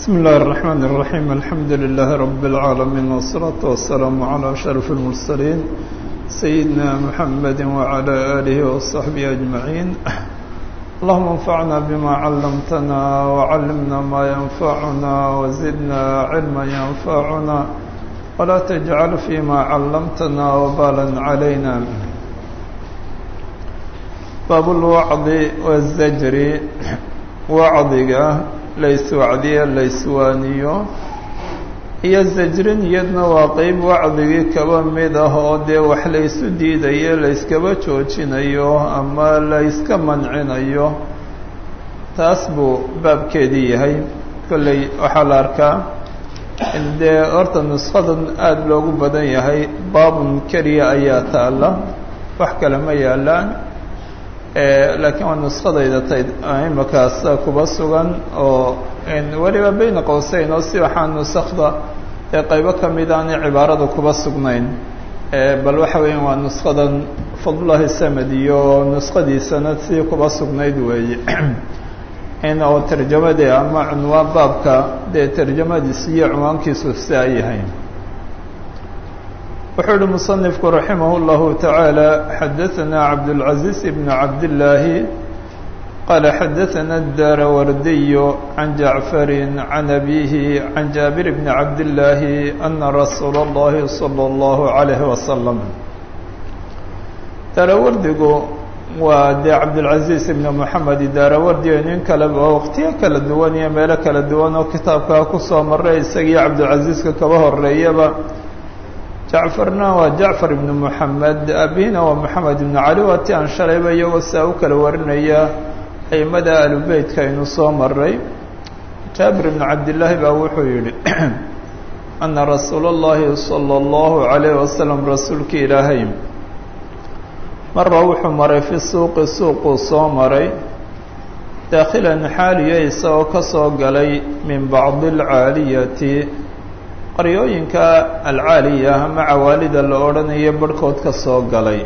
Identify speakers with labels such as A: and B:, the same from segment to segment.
A: بسم الله الرحمن الرحيم الحمد لله رب العالمين والصلاة والسلام على أشرف المرسلين سيدنا محمد وعلى آله وصحبه أجمعين اللهم انفعنا بما علمتنا وعلمنا ما ينفعنا وزدنا علما ينفعنا ولا تجعل فيما علمتنا وبالا علينا باب الوعظ والزجر وعظك layswacdiyo layswaaniyo iyo zajrin iyadna waa qeyb wacdigii kaba mid ah oo dee wax laysu diidayo layskaba joojinayo ama layska mancinayo taas buu baabkeedii yahay kolley waxaa la arkaa in dee horta nushadan aada loogu badan yahay baabun keliya ayaa taalla wax kale ma yaalaan laakiin waa nuskadayda tay imakaas kuba sugan oo weliba beyna qowseyn oo si waxaa nusakda ee qaybo ka mid aanay cibaarada kuba sugnayn bal waxa weeya waa nuskadan fadlullahi samad iyo nuskadiisana si kuba sugnayd weeye in oo tarjamadee ama cunwaan baabka dee tarjamadiisu iyo cunwaankiisu si ay yahay wuxuu uhi muصنifku raximah اllahu taعaalى xadaثna cabdالcaزiiز bn cabdالlaahi qaala xadaثna الdaarawardiy can jacfari can abihi can jaabir bn cabdالlaahi ana rasuula اllahi salى اllahu عalayh wasalam daarawardigu waa dee cabdالcaزiiz ibn moxamed daarawardi nin kaleba oo waqtiyo kala duwan iyo meelo kala duwan oo kitaabkaa kusoo maray isagiyo cabdilcaزiizka kaba horeeyaba jacfarna waa jacfar ibnu moxamed abihina waa moxamed ibnu cali waa ti aan shalayba iyagoo saa u kala warinaya aimada alubeytka aynu soo maray jaabir ibnu cabdillaahi baa wuxuu yihi ana rasuula اllahi salى اllahu عalayh wasalam rasuulka ilaahay mara wuxuu maray fi suuqi suuquu soo maray daakhilan xaaliya isagoo ka soo galay min bacdi اlcaaliyati qaryooyinka alcaaliya ama cawaalida la odhanayo barhkood ka soo galay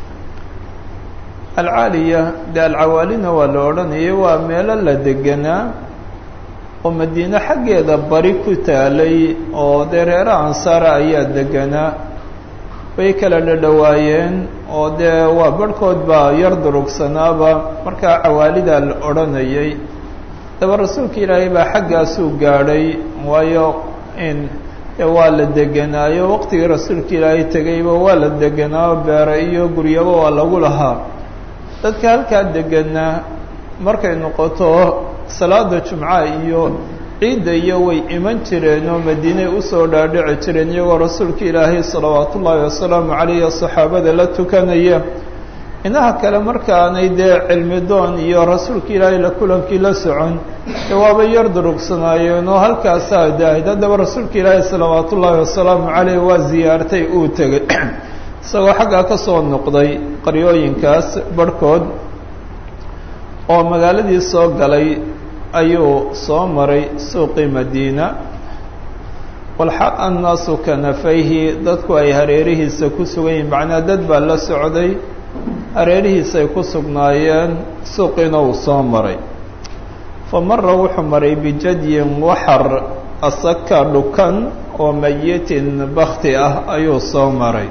A: alcaaliya dee alcawaalina waa la odhanayay waa meelo la deganaa oo madiine xaggeeda bari ku taalay oo dee reera ansaara ayaa deganaa way kala dhadhowaayeen oo dee waa barhkood baa yar durugsanaaba markaa cawaalidaa la odhanayay daba rasuulka ilaahay baa xaggaasuu gaadhay waayo in waa la deganaayo waqtigii rasuulka ilaahay tegayba waa la deganaayo beere iyo guryaba waa lagu lahaa dadka halkaa deganaa markay noqoto salaada jumca iyo ciidda iyo way iman jireen oo madiinay usoo dhaadhici jireen iyagoo rasuulka ilaahay salawaatu ullaahi wasalaamu calayhi saxaabada la tukanaya inaha kale markaanay dee cilmi doon iyo rasuulka ilaahay la kulankii la socon ee waaba yar durugsanaayeen oo halkaasaa daahid haddaba rasuulka ilaahay salawaatu ullaahi wasalaamu caleyh waa ziyaartay uu tegay isagoo xaggaa ka soo noqday qaryooyinkaas barhkood oo magaaladii soo galay ayuu soo maray suuqii madiina walxaq annaasu kanafayhi dadku ay hareerihiisa ku sugan yihin macnaa dad baa la socday hareerihiisay ku sugnaayeen suuqiina uu soo maray fa mara wuxuu maray bijadyin waxar asaka dhukan oo mayitin bakti ah ayuu soo maray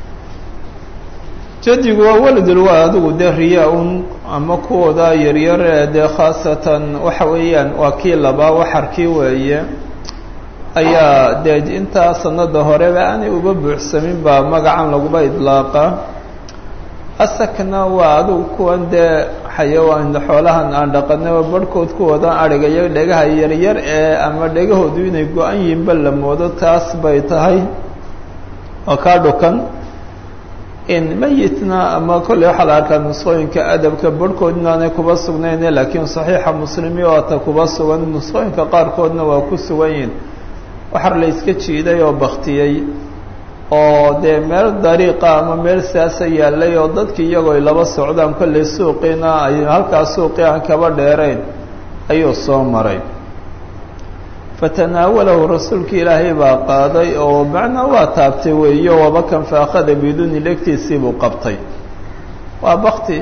A: jadigu waa waladul waa adigu dee riyaa-un ama kuwooda yaryar ee dee khaasatan waxa weeyaan waa kii labaa waxarkii weeye ayaa dee intaa sanada horeba aanay uba buuxsamin baa magacan laguba idlaaqa asakna waa adigu kuwan dee xayawaan xoolahan aan dhaqanaba barhkood kuwoodan adhigayo dhegaha yaryar ee ama dhegahoodu inay go-an yihiinba la moodo taas bay tahay oo kaa dhukan in mayitna ama kolley waxaa la arkaa nusqooyinka adabka barhkood inaanay kuba sugnayne laakiin saxiixa muslimi oo ata kuba sugan nusqooyinka qaarkoodna waa ku sugan yihin waxar la iska jiiday oo baktiyey oo dee meel dariiqa ama meel siyaasa yaallay oo dadki iyagoo ay laba socdaan kolley suuqiina ay halkaas suuqii aan kaba dheerayn ayuu soo maray fatanaawalahu rasuulka ilaahay baa qaaday oo macnaa waa taabtay weeyo wabakan fa akhada biduni dhegtiisii buu qabtay waa bakti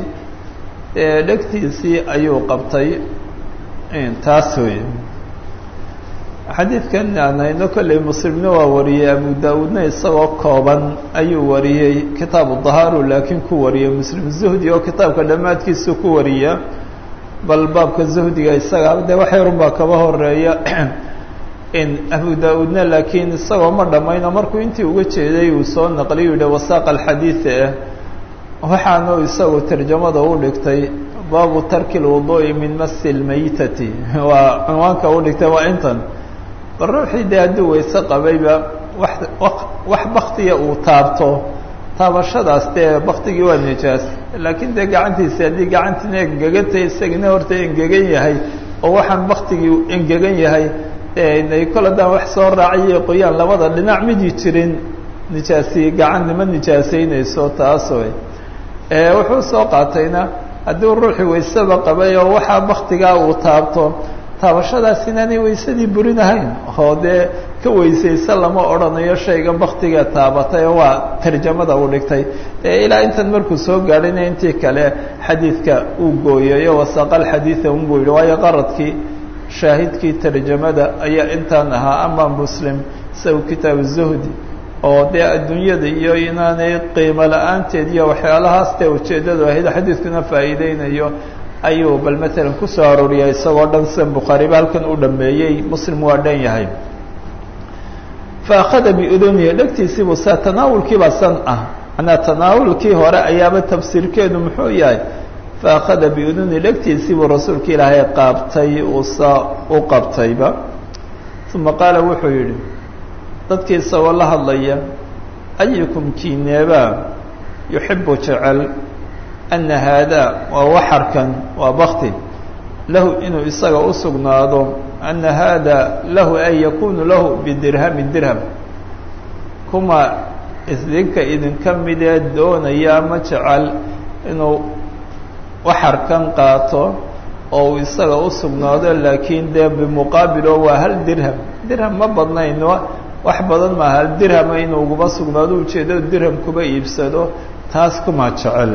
A: dhegtiisii ayuu qabtay taas wey xadiidkan aan hayno kolley muslimna waa wariyey abu da-uudna isagoo kooban ayuu wariyey kitaabu dahaaru laakiin ku wariyey muslim zuhdi oo kitaabka dhammaadkiisu ku wariya bal baabka zuhdiga isaga dee wax yarun baa kaba horeeya in abu da-uudna laakiin isagoo ma dhammayno markuu intii uga jeeday uu soo naqliy u yihi wasaaqa alxadiida ah waxaanu isagu tarjamada u dhigtay baabu tarki lwuduu'i min masi lmaytati waa cunwaanka u dhigtay waa intan bal ruuxii dee hadduu weyse qabayba wax wax baktiya uu taabto taabashadaas dee baktigii waa nijaas laakiin dee gacantiisi haddii gacantiina engegantay isagina horta engegan yahay oo waxaan baktigii engegan yahay ay kol haddaan wax soo raaciyo qoyaan labada dhinac midi jirin nijaasi gacan nima nijaasaynayso taas way wuxuu soo qaatayna haddii ruuxii wayseba qabay oo waxaa baktigaa uu taabto taabashadaas inaanay waysadii burinahayn oo dee ka weysaysa lama odhanayo shayga baktiga taabatay oo waa tarjamada uu dhigtay ee ilaa intan markuu soo gaadhayna intii kale xadiidka uu gooyayo wasaqal xadiida unbuu yihi waayo qaradkii shaahidkii tarjamada ayaa intaan ahaa ama muslim isagu kitaabu zuhdi oo dee adduunyada iyo inaanay qiimo la-aanteed iyo waxyaalahaas dee ujeeddadu ahayd xadiidkuna faa'iideynayo ayuu bal matalan kusoo arooriyaa isagoo dhan sidan bukhaariba halkan u dhameeyey muslim waa dhan yahay fa akhada biudunihi dhegtiisiibuu saa tanaawulkiibaa san ah manaa tanaawulkii hore ayaaba tafsiirkeedu muxuu yahay fa akhada biudunihi dhegtiisiibuu rasuulka ilaahay qaabtay uu saa u qabtayba uma qaala wuxuu yidhi dadkii isagoo la hadlaya ayukum kiineebaa yuxibu jecel ana haadaa waa waxarkan waa bakti lahu inuu isaga u sugnaado ana haada lahu ay yakunu lahu bidirhami dirham kuma isdinka idinka midee doonaya ma jecel inuu waxarkan qaato oo uu isaga u sugnaado laakiin dee bimuqaabilo waa hal dirham dirham ma badnayno wax badan maa hal dirhama inuu uguba sugnaado ujeeddada dirham kuba iibsado taas kuma jecel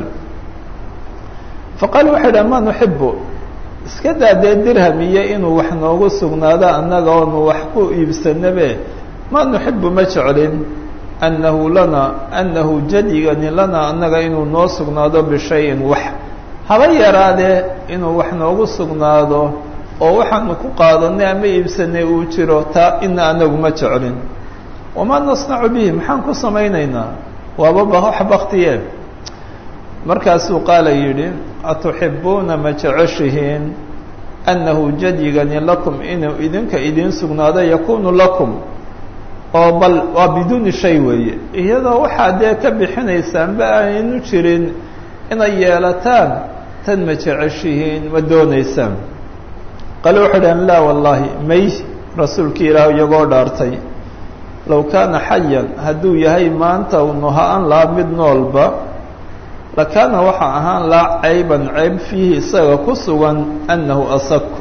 A: faqaala waxay dhaha ma nuxibu iska daa dee dirham iyo inuu wax noogu sugnaado annaga oonu wax ku iibsanabe ma nuxibu ma jeclin annahu lana annahu jadigani lana annaga inuu noo sugnaado bishayin wax haba yaraadee inuu wax noogu sugnaado oo waxaanu ku qaadanay ama iibsanay uu jiro taa ina anagu ma jeclin wamaa nasnacu bihi maxaan ku samaynaynaa waaba wax baktiye markaasuu qaala yidhi atuxibuuna ma jeceshihiin annahu jadigani lakum inuu idinka idiin sugnaado yakunu lakum oo bal waa biduuni shay weeye iyadoo waxaa dee ka bixinaysaanba aynu jirin inay yeelataan tan ma jeceshihiin ma doonaysaan qale wuxuu dhahan laa wallaahi may rasuulkii ilaah iyagoo dhaartay low kaana xayan hadduu yahay maanta nuha-an laha mid noolba lakaana waxaa ahaan laa cayban cayb fiihi isaga ku sugan annahu asaku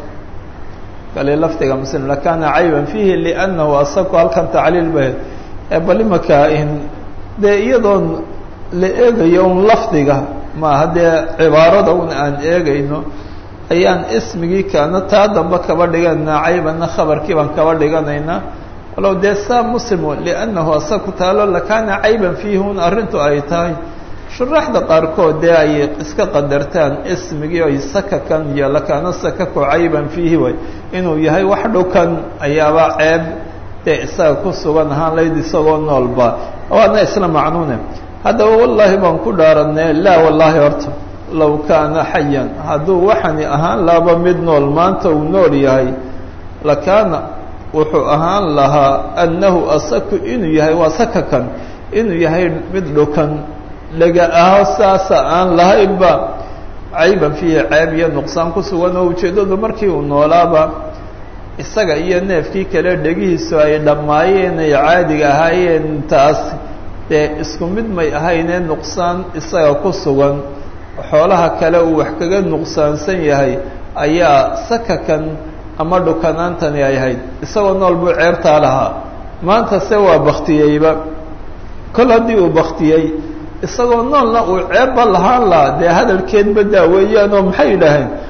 A: kale lafdiga muslim lakaana cayban fiihi liannahu asaku halkan tacliil ba ee bal imakaa in dee iyadoon la eegayo un lafdiga maaha dee cibaarada un aan eegayno ayaan ismigii kaana taa damba kaba dhiganaynaa caybanna khabarkii baan kaba dhiganaynaa walow dee saa muslimu liannahu asaku taalo lakaana cayban fiihi un arrintu ay tahay shuraaxda qaarkood dee ay iska qadartaan ismigii ay sakakan iyo lakaana sakaku cayban fiihi way inuu yahay wax dhukan ayaaba ceeb dee isaga ku sugan ahaan layd isagoo noolba waana isla macnuune haddaba wallaahi baan ku dhaaranee laa wallaahi horta low kaana xayan hadduu waxani ahaan laaba mid nool maanta uu nool yahay lakaana wuxuu ahaan lahaa annahu asaku inuu yahay waa sakakan inuu yahay mid dhukan laga aho saasa aan lahaynba cayban fiihi ceeb iyo nuqsaan ku sugan oo ujeeddadu markii uu noolaaba isaga iyo neefkii kale dhegihiisu ay dhammaayeen ay caadiga ahaayeen taas dee isku mid may ahaynee nuqsaan isaga ku sugan xoolaha kale uu wax kaga nuqsaansan yahay ayaa sakakan ama dhukanaantani ay ahayd isagoo nool buu ceebtaa lahaa maanta se waa baktiyeyba kol haddii uu baktiyey isagoo noolna uu ceebba lahaan lahaa dee hadalkeedba daaweeyaanoo maxay yidhaaheen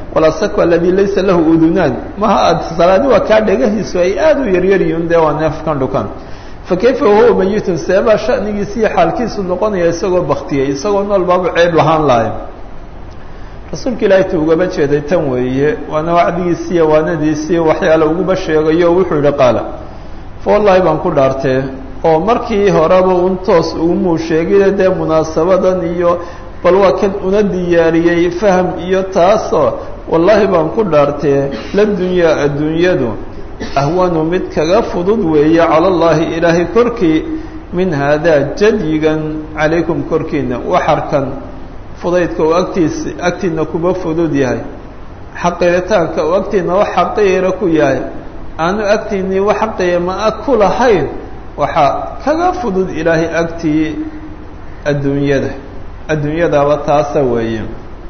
A: walasakwa aladii laysa lahu udunaan maha aad salaadi waa kaa dhagahiisu ay aada u yaryaryihiin dee waa neefkan dhukan fa kayfa wahuwa mayitun seebaa shanigiisi iyo xaalkiisu noqonaya isagoo baktiyey isagoo nool baabu ceeb lahaan lahay rasuulka ilaahay tu ugaba jeeday tan weeye waana wacdigiisiiyo waanadiisiiyo waxyaala uguba sheegayo wuxuu yihi qaala fa wallaahi baan ku dhaartee oo markii horeba un toos ugumuu sheegine dee munaasabadan iyo bal waa kan una diyaariyey faham iyo taasoo wallaahi baan ku dhaartee la dunyaa adduunyadu ahwanu mid kaga fudud weeye cala allaahi ilaahay korkii min haadaa jadyigan calaykum korkiina waxarkan fudaydka uu agtiisa agtiina kuba fudud yahay xaqiiritaanka uu agtiina wax xaqiira ku yahay aanu agtiinii wax qiima-a ku lahayn waxaa kaga fudud ilaahay agtii adduunyada adduunyadaba taasa weeye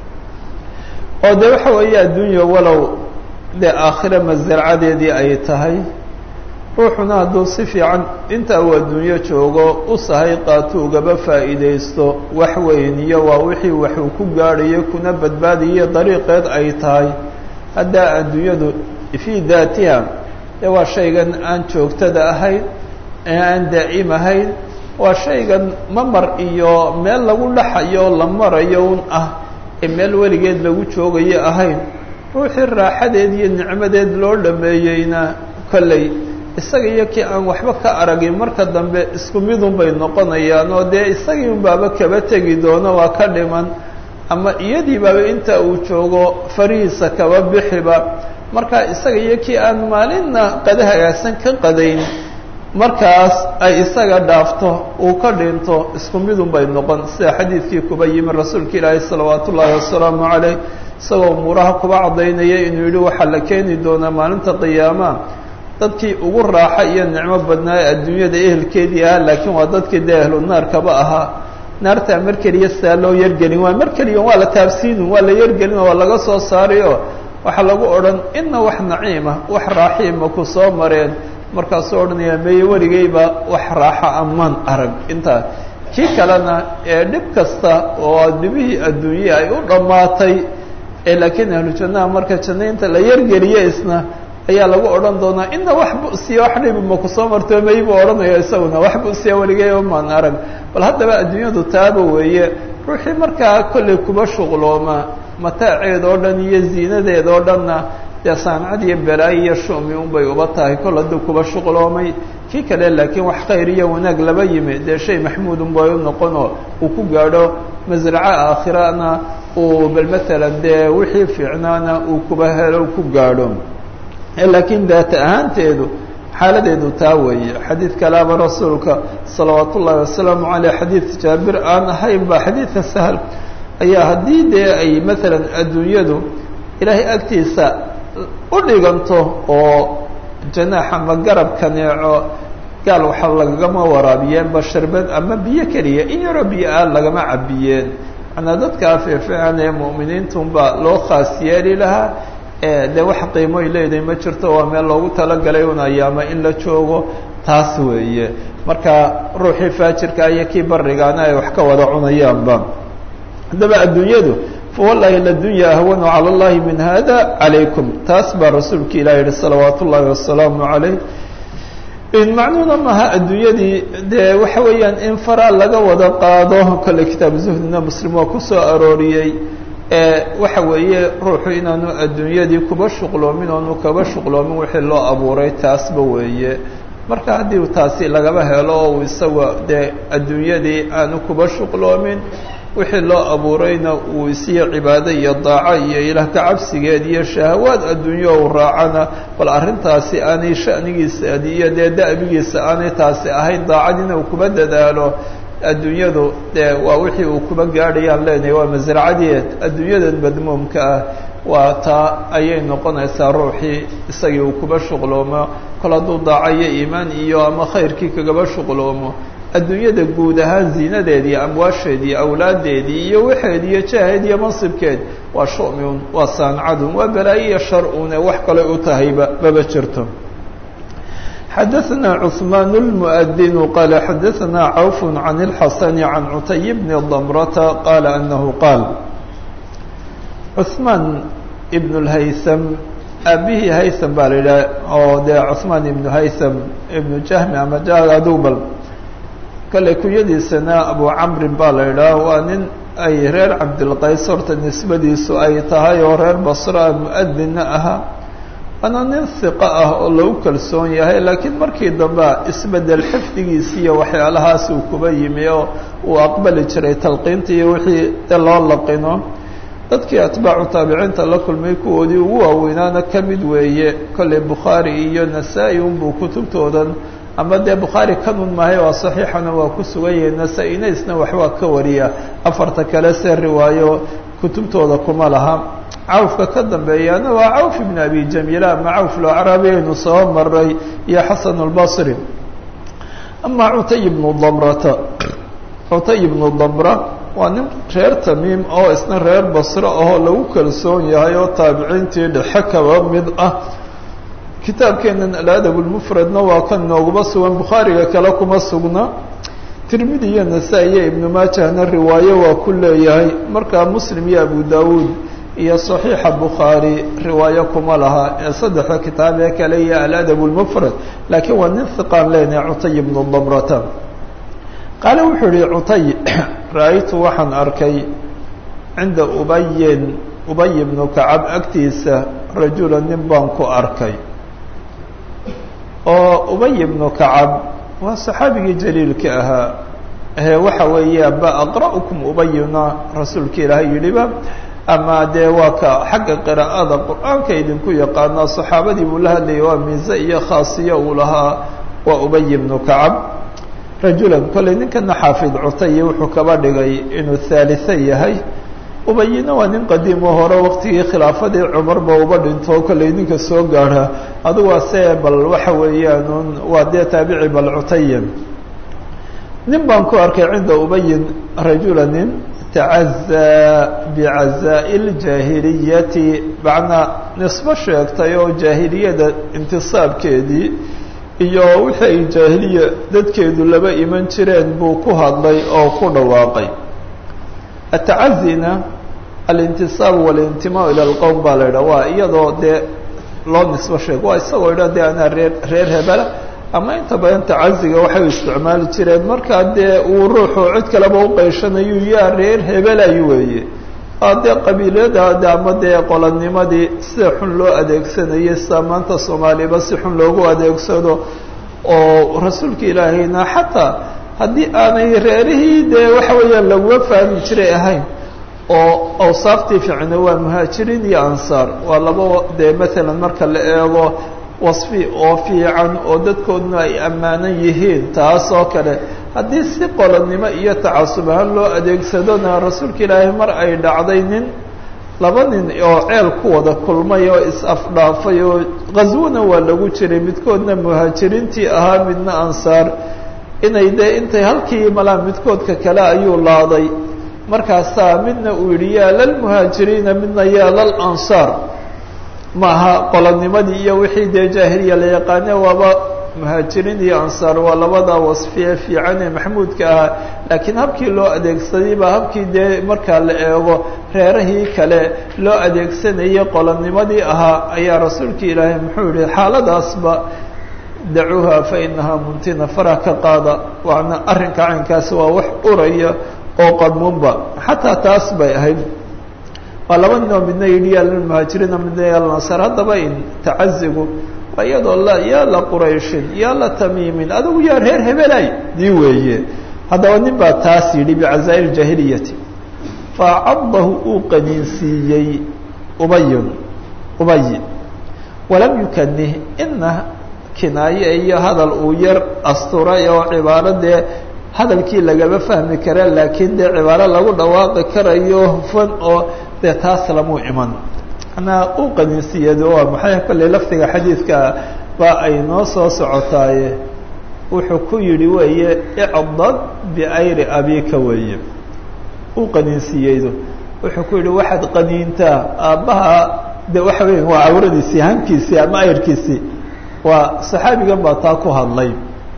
A: oo dee waxa weeye adduunya walow dee aakhira masarcadeedii ay tahay ruuxuna hadduu si fiican inta uu adduunyo joogo u sahay qaato ugaba faa'iidaysto wax weyniyo waa wixii waxuu ku gaadhayo kuna badbaadiyo dariiqeed ay tahay haddaa adduunyadu fii daatiha dee waa shaygan aan joogtada ahayn ee aan daa'im ahayn waa shaygan mamar iyo meel lagu dhaxayo la marayo un ah ee meel weligeed lagu joogayo ahayn ruuxii raaxadeed iyo nicmadeed loo dhameeyeyna kolley isaga iyo kii aan waxba ka aragin marka dambe isku midun bay noqonayaan oo dee isagii un baaba kaba tegi doono waa ka dhiman ama iyadii baaba inta uu joogo farihiisa kaba bixiba marka isaga iyo kii aan maalinna qada hagaagsan ka qadayn markaas ay isaga dhaafto uu ka dhinto isku midun bay noqon sida xadiidkii kuba yimi rasuulka ilaahi salawaatu ullaahi wasalaamu caleyh isagoo umuuraha kuba caddaynaya inuu yidhi waxaa la keeni doonaa maalinta qiyaama dadkii ugu raaxa iyo nicmo badnaa ee adduunyada ehelkeedii ahaa laakiin waa dadkii dee ahlu naarkaba ahaa naartaa mar keliya sidaa loo yargelin waa mar keliya waa la taabsiinu waa la yargelin waa laga soo saarayo waxaa lagu odhan ina wax naciima wax raaxiima ku soo mareen markaasuu odhanaya meye weligeyba wax raaxa amaan arag intaa kii kalena ee dhib kasta oo dhibihii adduunye ay u dhammaatay ee laakiin ahlu jannaha marka jannaynta la yargeliye isna ayaa lagu odhan doonaa ina wax busiya wax dhibi ma kusoo marto may buu odhanaya isaguna wax busiya weligeyba maan arag bal haddaba adduunyadu taaba weeye ruuxii markaa kollay kuba shuqlooma mataaceed oo dhan iyo ziinadeed oo dhanna dee saamcad iyo balaayo iyo shumi unbay uba tahay kol hadduu kuba shuqloomay kii kale laakiin wax khayr iyo wanaag laba yimi dee shay maxmuud unbay u noqonoo uu ku gaadho masraco aakhirana uu bal maalan dee wixii fiicnaana uu kuba helo ku gaadho laakiin daata ahaanteedu xaaladeedu taa weeye xadiid kalaaba rasuulka salawaat ullaahi wasalaamu caleyh xadiid jaabir aan ahayn ba xadiidka sahal ayaa haddii dee ay maalan adduunyadu ilaahay agtiisa u dhiganto oo janaax ama garab kaneeco gaal waxa lagama waraabiyeenba sharbad ama biyo keliya in yaroo biyo aan lagama cabiyeen manaa dadkaa fiifiican ee mu'miniintunba loo khaas yeeli lahaa dee wax qiimoy leedahay ma jirto waa meel loogu talagalay un ayaama in la joogo taas weeye marka ruuxii faajirka iyo kii barigaana ay wax ka wada cunayaanba haddaba adduunyadu fawallaahi ladunya ahwanu cala allahi min hada calaykum taas baa rasuulka ilah yihi salawaat ullaahi wasalaamu calayh macnuuna maaha adduunyadii dee waxa weeyaan in faraa laga wada qaado kolle kitaabu zuhdina muslim waa ku soo arooriyey waxa weeye ruuxu inaanu adduunyadii kuba shuqloomin oonu kaba shuqloomin wixii loo abuuray taasba weeye marka haddii taasi lagaba helo oo uu isaga dee adduunyadii aanu kuba shuqloomin wixii loo abuurayna uu isiyo cibaado iyo daaco iyo ilaah ka cabsigeed iyo shahawaad adduunyo uu raacana bal arrintaasi aanay shanigiisa iyo dee da'bigiisa aanay taasi ahayn daacadina uu kuba dadaalo adduunyadu dee waa wixii uu kuba gaadhayaan leenahay waa masracadeed adduunyadan madmuumka ah waa taa ayay noqonaysaa ruuxii isagii uu kuba shuqloomo kol hadduu daaco iyo iimaan iyo ama khayrkii kagaba shuqloomo adduunyada guud ahaan ziinadeed iyo amwaasheed iyo awlaaddeedii iyo waxeed iyo jaheed iyo mansibkeed waa shumiun waa saancadun waa balaayo iyo shar-un ee wax kale u tahayba maba jirto xadaثna cثmaan الmؤdin qala xadaثna cawf can الxasan can cutay bni dmrata qala anahu qaal cثmaan ibn اlhaytham aabihii haytham baa la yidhaha oo dee cuثmaan ibnu haytham ibnu jahmi ama adubal kale kunyadiisana abu camrin baa la yidhaha waa nin ay reer cabdilqays horta nisbadiisu ay tahay oo reer basra mu-adinna ahaa waana nin hiqo ah oo lagu kalsoon yahay laakiin markii dambe isbedel xifdigiisi iyo waxyaalahaas uu kuba yimi oo uu aqbali jiray talqiinta iyo wixii loo laqino dadkii atbaacu taabiciinta la kulmay kuwoodii ugu waaweynaana ka mid weeye kolley bukhaari iyo nasaa-i unbuu kutubtoodan ama dee bukhaari kanun mahay waa saxiixana waa ku sugan yahay nasaa-ina isna waxbaa ka wariya afarta kale see riwaayo kutubtooda kuma laha cawfka ka dambeeyana waa cawf ibn abi jamiila ama cawf lacraabi aynu soo maray iyo xasan اlbasri ama cutay ibnu damrata cutay ibnu damra waa nin reer tamiim oo isna reer basre ahoo lagu kalsoon yahay oo taabiciintii dhexe kaba mid ah kitaabkeenan aladab lmufradna waa kan nooguba sugan bukhaariga kale kuma sugna tirmidi iyo nasaa-i iyo ibnu maajahna riwaayo waa ku leeyahay markaa muslim iyo abu dawuud iyo صaxiixa bukhaari riwaayo kuma laha ee saddexda kitaab ee kale iyo aladab lmufrad laakiin waa nin hiqaan leenahay cutay ibnu damrata qaale wuxuu yihi cutay ra-aytu waxaan arkay cinda ubayin ubay ibnu kacab agtiisa rajula nin baan ku arkay oo ubay ibnu kacab waa saxaabigii jaliilka ahaa he waxa weeye ba aqra'ukum ubayuna rasuulka ilaahay yidhiba ama dee waa ka xagga qiraa'ada qur-aanka idinku yaqaanaa saxaabadii buu la hadlayay waa miise iyo khaasiyo uu lahaa waa ubay ibnu kacab rajulan kolley ninkana xaafid cutaye wuxuu kaba dhigay inuu haalitha yahay ubayina waa nin qadiim oo hore waktigii khilaafadii cumarba uba dhinto kolley ninka soo gaadha adugu waa see bal waxa weeyaan waa dee taabici bal cutaye nin baan ku arkay cinda ubayin rajula nin tacazaa bicazaa'i ljaahiliyati macnaa nisbo sheegtay oo jaahiliyada intisaabkeedii iyo wixii ay jaahiliya dadkeedu laba iman jireen buu ku hadlay oo ku dhawaaqay atacazina alintisaab walintimaa ila lqowm baa la yidhaha waa iyadoo dee loo nisbo sheego waa isagoo idha dee anaa reer reer hebela ama inta badan tacaziga waxay isticmaali jireen markaa dee uu ruuxu cid kaleba uqaysanayu yaa reer hebelayu weeye aa dee qabiiladaade ama dee qolanimadii sida xun loo adeegsanayay sida maanta soomaaliba si xun loogu adeegsado oo rasuulka ilaahayna xataa haddii aanay reerihii dee waxa weeyaan laguma fahmi jiray ahayn oo awsaaftii ficna waa muhaajiriin iyo ansaar waa laba dee maalan marka la eego wasfi oo fiican oo dadkooduna ay ammaanan yihiin taas oo kale haddii si qolonnimo iyo tacasub ahaan loo adeegsadona rasuulka ilaahay mar ay dhacday nin laba nin oo ceel ku wada kulmay oo is-afdhaafay oo qaswona waa lagu jiray midkoodna muhaajiriintii ahaa midna ansaar inay dee intay halkii malaa midkoodka kale ayuu laaday markaasaa midna uu yidhi yaa lalmuhaajiriina midna yaa lal ansaar maaha qolonimadii iyo wixii dee jaahiliya la yaqaane waaba muhaajiriin iyo ansaar waa labada wasfiye fiican ee maxmuudka ahaa laakiin habkii loo adeegsaday baa habkii dee markaa la eego reerahii kale loo adeegsanayay qolonimadii ahaa ayaa rasuulka ilaahay muxuu yihi xaaladaasba dacuuha fa inahaa muntina farah ka qaada waana arrinka caynkaasi waa wax uraya oo qadmunba xataa taas bay ahayd waa laba nin oo midna yidhi yaa lilmuhaajiriina midna yaa lansaar haddaba in tacazigu waa iyadoo la yaa la qurayshin yaa la tamiimin adigu yaa reer hebelay dii weeye haddaba nin baa taas yidhi bicazaa'ir jaahiliyati faacadahu uu qaniinsiiyey ubayun ubay walam yukanih ina kinaaye iyo hadal uu yar asturay oo cibaaro dee hadalkii lagama fahmi kara laakiin dee cibaaro lagu dhawaaqi karayo hufan oo dee taas lamuu iman manaa uu qaniinsiiyado waa maxay kolley lafdiga xadiidka baa ay noo soo socotaaye wuxuu ku yidhi weeye icdad biayri abika weeye uu qaniinsiiyeydo wuxuu ku yidhi waxaad qaniintaa aabbaha de waxa weya waa cawradiisii hankiisii ama ayrkiisii waa saxaabigan baa taa ku hadlay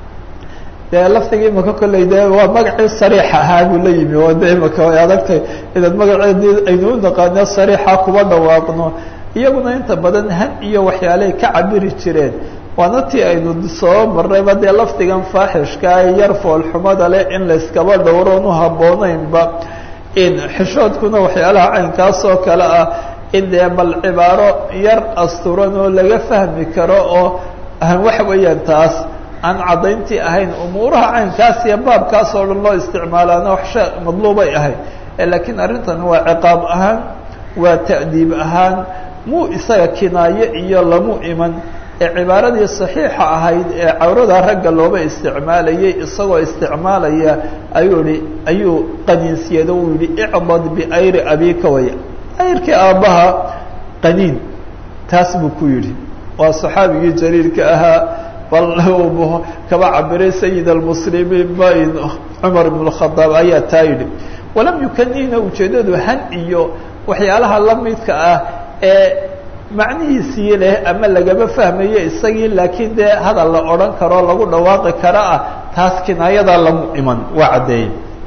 A: dee lafdiga imaka kolley de waa magacii sariixa ahaa buu la yimi oo de imaka way adagtay inaad magaceedii aynu u naqaano sariixa kuba dhawaaqno iyaguna inta badan han iyo waxyaalahay ka cabiri jireen waana tii aynu soo marnayba dee lafdigan faaxishka ee yar foolxumada leh in layskaba dhowroon u habboonaynba in xishoodkuna waxyaalaha caynkaas oo kale ah in dee bal cibaaro yar asturan oo laga fahmi karo oo waxa weeyaan taas aan caddayntii ahayn umuuraha caynkaas iyo baabkaas oo dhan loo isticmaalaana wax sha madluubay ahayd laakiin arrintan waa ciqaab ahaan waa ta'diib ahaan muu isaga kinaayo iyo lamu iman ee cibaaradii saxiixa ahayd ee cawrada ragga looba isticmaalayay isagoo isticmaalaya ayuu ihi ayuu qaniinsiyado uu yihi icdad biayri abika waya ayrkii aabbaha qaniin taas buu ku yidhi waa saxaabigii jaliilka ahaa bal kaba cabiray sayid almuslimiin bain cumar ibn اkhadaab ayaa taa yidhi walam yukanina ujeeddadu han iyo waxyaalaha la midka ah ee macnihiisii leh ama lagama fahmayo isagii laakiin dee hadal la odhan karo lagu dhawaaqi kara ah taas kinaayadaa lamu iman waa caddeeyey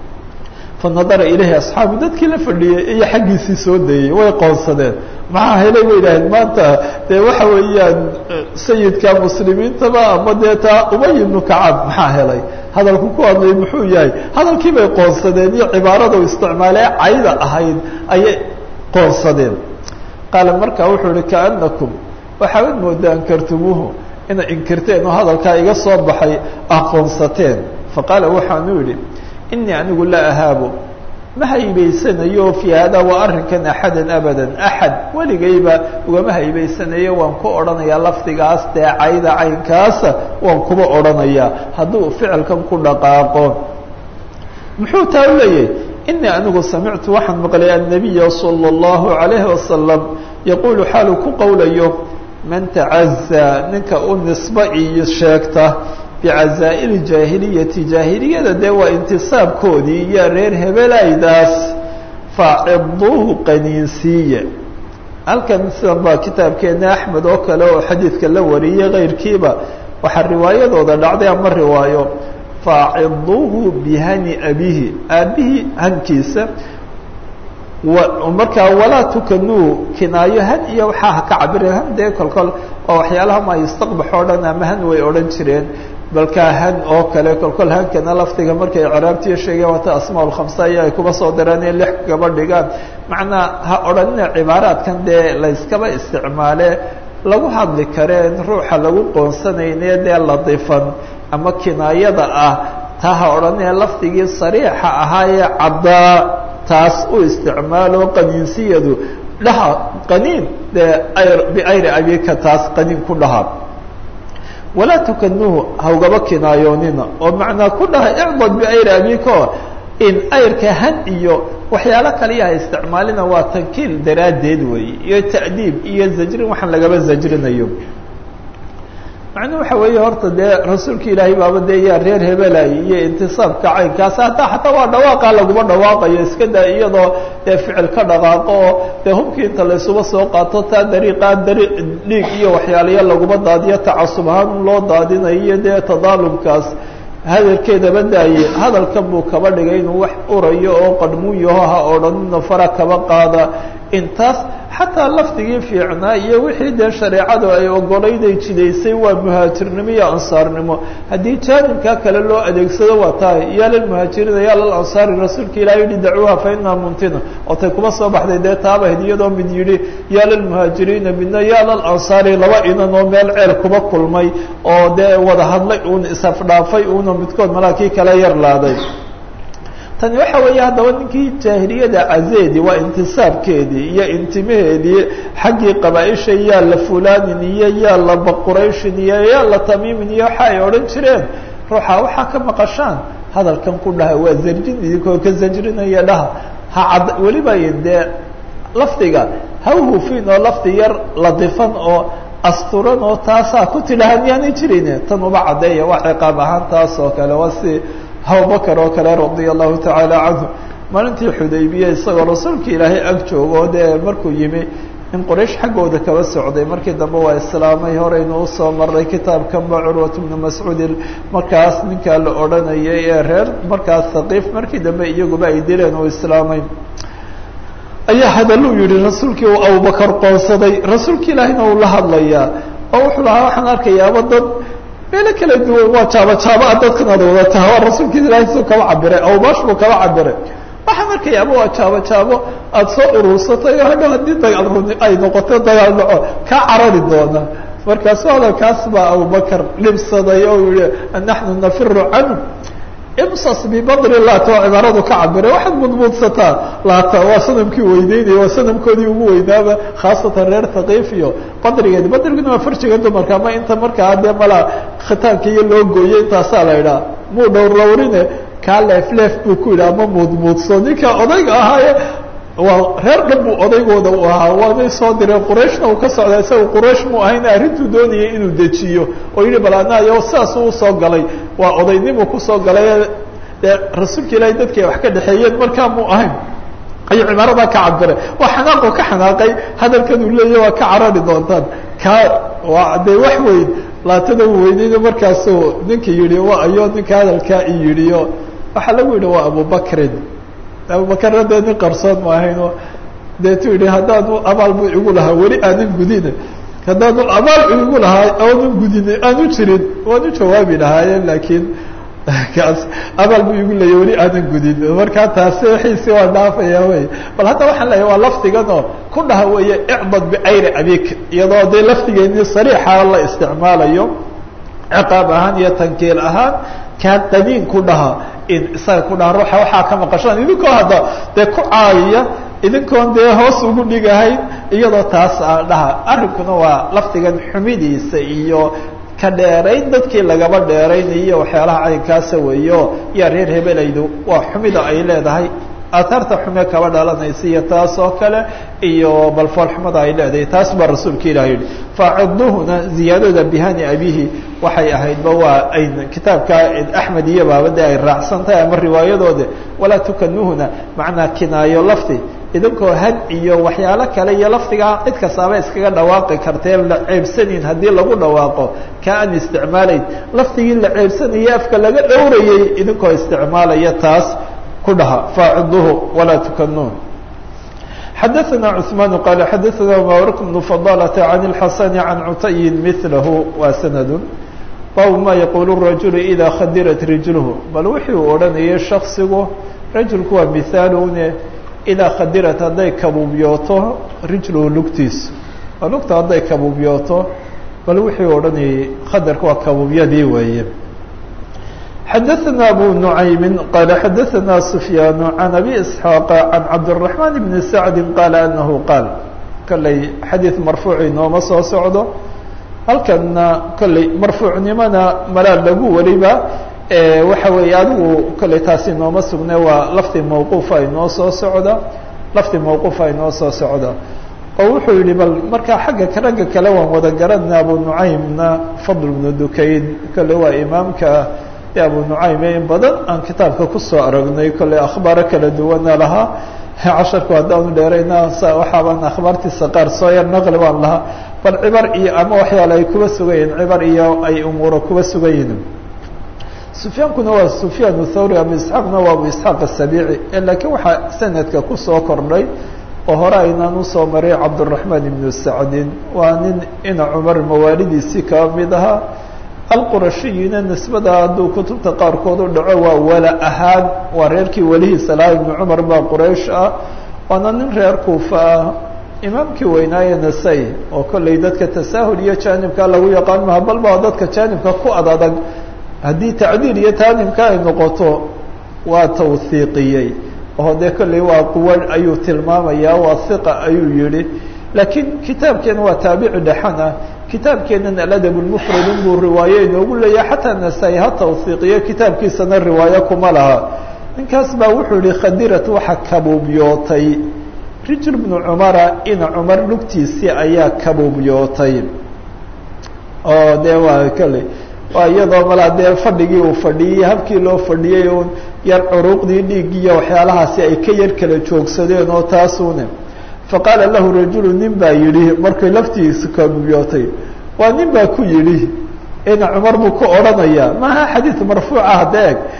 A: fanadara ilayhi asxaabu dadkii la fadhiyey iyo xaggiisii soo dayey way qoonsadeen maxaa helay bay idhaaheen maanta dee waxa weeyaan sayidka muslimiintaba ama dee taa ubay ibnu kacab maxaa helay hadalku ku hadlay muxuu yahay hadalkii bay qoonsadeen iyo cibaaradu isticmaalee cayda ahayd ayay qoonsadeen qaala markaa wuxuu ihi kaanakum waxaabad moodaan kartumuuhu inay inkirteen oo hadalkaa iga soo baxay aqoonsateen faqaala waxaanu yidhi inii anigu laa ahaabu ma haybaysanayo fii hada waa arrinkan axadan abadan axad weligayba ugama haybaysanayo waan ku odhanayaa lafdigaas dee cayda caynkaasa waan kuba odhanayaa hadduu ficilkan ku dhaqaaqo muxuu taa u leeyahay inii anigu samictu waxaan maqlay annabiya salى اllahu عalayhi wasalam yaquulu xaalu ku qowlayo man tacazaa ninka u nisba iyo sheegta bicazaa'iri jaahiliyati jaahiliyada dee waa intisaabkoodii iyo reer hebelaydaas faaciduuhu qaniinsiiye halkan sidan baa kitaabkeena axmed oo kale oo xadiidka la wariyey keyrkiiba waxaa riwaayadooda dhacday ama riwaayo faaciduuhu bihani abihi aabihii hankiisa markaa walaa tukanuu kinaayo han iyo waxaa ha ka cabire han dee kolkol oo waxyaalaha ma yustaqbax oo dhan ama han way odhan jireen balkaa han oo kale kolkol hankana lafdiga markay ciraabtiyo sheegeen waata asmaa lkhamsa iyo ay kuba soo daraan in lix gaba dhigaan macnaa ha odhanina cibaaraadkan dee layskaba isticmaale lagu hadli kareen ruuxa lagu qoonsanayne dee ladifan ama kinaayada ah taa ha odhanina lafdigii sariixa ahaayee caddaa taas u isticmaalo qaniinsiyadu dhaha qaniin dee biayri abika taas qaniin ku dhaha walaa tukanuuhu hawgaba kinaayoonina oo macnaa ku dhaha icdad biayri abika in ayrka han iyo waxyaalo kaliya ha isticmaalina waa tankiil daraaddeed weeye iyo ta'diib iyo zajrin waxaan lagaba zajrinayo macnuu waxa weeye horta dee rasuulka ilaahay baaba dee yaa reer hebelay iyo intisaabka caynkaas hataa xataa waa dhawaaqa laguma dhawaaqayo iska daa iyadoo dee ficil ka dhaqaaqo oo dee hubkii inta laysuba soo qaato taa dariiqaa dari dhiig iyo waxyaalayo laguma daadiyo tacasub ahaan loo daadinayo iyo dee tadaalumkaas hadalkeedaba daaye hadalkan buu kaba dhigay inuu wax urayo oo qadhmuyaho ha odhanina fara kaba qaada intaas xataa lafdigii fiicnaa iyo wixii dee shareecadu ay ogolayday jidaysay waa muhaajirnimo iyo ansaarnimo haddii jaanibkaa kale loo adeegsado waa tahay yaa lilmuhaajiriina yaa lilansaari rasuulka ilahi yihi dacuuha fa inaha muntina oo tay kuma soo baxday dee taabahd iyadoo mid yidhi yaa lilmuhaajiriina midna yaa lilansaari laba inan oo meel ceel kuba kulmay oo dee wada hadlay uun isafdhaafay uuna midkood malaakii kala yar laaday tani waxa weeye haddaba ninkii jaahiliyada cazeedi waa intisaabkeedii iyo intimaheedii xaggii qabaaisha yaa la fulanin iyo yaa la baqurayshin iyo yaa la tamiimin iyo waxa ay odhan jireen ruuxa waxaa ka maqashaan hadalkan ku dhaha waa zarjin idinkoo ka zajrinaya dhaha ha cad weliba dee lafdiga ha hufin oo lafdi yar ladifan oo asturan oo taasaa ku tidhahan yaanay jirin tan uba caddeeya waa ciqaab ahaan taas oo kale waa si abubakar oo kale radia allahu tacaala canhu maalintii xudaybiya isagoo rasuulka ilaahay ag joogo dee markuu yimi in qoraysh xaggooda kaba socday markii dambe waa islaamay horeynu usoo maray kitaabkanba curwat bnu mascuud markaas ninkaa la odhanayay ee reer markaas haqiif markii dambe iyaguba ay dileen uu islaamay ayaa hadaluu yihi rasuulkii uu abubakar qoonsaday rasuulki ilaahina uu la hadlayaa oo wuxuu lahaa waxaan arkayaaba dad meelo kala duwan waa jaabo jaabaa dadkan ad wadataa waa rasuulki ilahi suu kaba cabiray abubaash buu kaba cabiray waxaan arkayaaba waa jaabo jaabo aada soo urursatay oo hadhow haddii dagaal runi ay noqoto dagaal dhaco kaa carari doona markaasu hadalkaas baa abubakar dhibsaday oo yihi naxnu nafiru canhu imsas bibadri laata oo cibaaradu ka cabiray waxaad mudmuudsataa laata waa sanamkii weyneynaya waa sanamkoodii ugu weynaaba khaasatan reer thaqiif iyo badrigeedi badriguna waa farjiga dumarka ama inta markaa dee malaa khitaanka iyo loo gooyey intaasaa la idhaha muu dhowr lowrine kaa leef leef buu ku yidhi ama muudmuudso ninka odayga ahaaye waa reer dhan buu odaygooda u ahaa waanay soo direen qurayshna uu ka socdaa isaga quraysh mu ahayna arrintuu doonayay inuu dejiyo oo yihi bal anayo sidaasuu usoo galay waa odaynimuu kusoo galay dee rasuulka ilaahay dadkii ay wax ka dhexeeyeen markaa mu ahayn ayuu cibaaradaa ka cabiray waa xanaaqoo ka xanaaqay hadalkan uu leeyahy waa ka carari doontaan kaa waa dee wax weyn laatada uu weyneyna markaasuu ninka yihi wa ayo ninka hadalkaa i yidhiyo waxaa lagu yidhi waa abubakrin abubakarna dee nin qarsoon ma ahayno deetu yihi haddaanu abaal bu igu lahaa weli aanan gudine haddaanu abaal igu lahaa aanan gudine aanu jirin waanu jawaabi lahaayeen laakiin kaas abaal bu igu leeya weli aanan gudin markaa taasi wixiisi waa dhaafaya wey bal hadda waxaan leeyahy waa lafdiganoo ku dhaha weeye icdad bicayri abik iyadoo dee lafdigeeni sariixa la isticmaalayo ciqaab ahaan iyo tankiil ahaan kaa qadiin ku dhaha in isaga ku dhaha ruuxa waxaa ka maqashaan idinkoo hadda dee ku caayaya idinkoon dee hoos ugu dhigahayn iyadoo taas a dhaha arrinkuna waa lafdigan xumidiisa iyo ka dheerayn dadkii lagaba dheeraynayo waxyaalaha caynkaasa weeyo yaa reer hebelaydu waa xumida ay leedahay aataarta xume kaba dhalanaysa iyo taas oo kale iyo balfool xumada ay leedahay taas baa rasuulka ilah yihi faciduhuna ziyaadada bihani abihi waxay ahaydba waa ay kitaabka axmed iyo baabade ay raacsan tahay ama riwaayadooda walaa tukanuhuna macnaa kinaayo lafdi idinkoo had iyo waxyaalo kale iyo lafdigaa cid kastaaba iskaga dhawaaqi kartee la ceebsanayn haddii lagu dhawaaqo ka aan isticmaalayn lafdigii la ceebsanayay afka laga dhowrayay idinkoo isticmaalaya taas ku dhaha faaciduhu walaa tukanuun xadaثna cثmaan qaal xadaثna mawrk بن fضالة عan الxasn عan cutayi mثlah waa sanad bab ma yaqul الrajul إida khadirat rijlh bal wixii uu odhanayay shaksigu rajulku waa mihaalune idaa khadirat hadday kabuubyooto rijluhu lugtiisa oo lugta hadday kabuubyooto bal wixii u odhanayay khadarka waa kabuubyadii weeye xadaثna abu نuعaymi qaala xadaثna سufyaan عan abi isxaaq عan cabdالرaحman bn sacdi qaala anahu qaal kolley xadiid marfuuci nooma soo socdo halkana kolley marfuucnimona malaa lagu wariba waxa weeye adigu kolley taasi nooma sugne waa lafdi mawquufa inoo soo socda lafdi mawquufa inoo soo socda oo wuxuu yihi bal markaa xagga ragga kale waan wada garanayna abu nucaymna fadl bnu dukayn kolley waa imaamka ee abu nucaym ee in badan aan kitaabka kusoo aragnay kolley akhbaaro kala duwana lahaa casharku haddaanu dheerayna waxaabaan akhbaartiisa qaar soo yar naqli baan lahaa bal cibar iyo ama waxyaale ay kuba sugan yihin cibar iyo ay umuuro kuba sugan yihin sufyaankuna waa sufyaan thawri abu isxaaqna waa abu isxaaq asabiici laakiin waxaa sanadka kusoo kordhay oo hore aynaan usoo maray cabdالرaحman ibnu sacdin waa nin ina cumar mawaalidiisii kaba mid ahaa alqurashiyina nisbada hadduu kutubta qaarkood u dhaco waa wala ahaan waa reerkii welihiisa lahaa ibnu cumar baa quraysh ah waana nin reer kuufa ah imaamkii weynaaye nasay oo kolley dadka tasaahul iyo jaanibka lagu yaqaan maha bal ba dadka jaanibka ku ad adag haddii tacdiil iyo taanimka ay noqoto waa tawhiiqiyey oo dee kolley waa quwa ayuu tilmaamayaa waa hiqa ayuu yihi laakiin kitaabkeena waa taabici dhexan ah kitaabkeenan aladab lmufrad inbuu riwaaye inoogu leeyahay xataa nasaa-i ha tawhiiqiyo kitaabkiisana riwaayo kuma laha ninkaas baa wuxuu yihi khadirat waxa kabuubyootay rijl bnu cumara ina cumar lugtiisii ayaa kabuubyootay oo dee waa kolley waa iyadoo malaa dee fadhigii uu fadhiyey habkii loo fadhiyey un yar curuuqdii dhiigiiyo waxyaalahaasi ay ka yar kala joogsadeen oo taasune faqaala lahu rajulu nin baa yidhi markay laftiisa kabuubyootay waa nin baa ku yidhi ina cumar buu ku odhanayaa maaha xadiid marfuuca hadda eg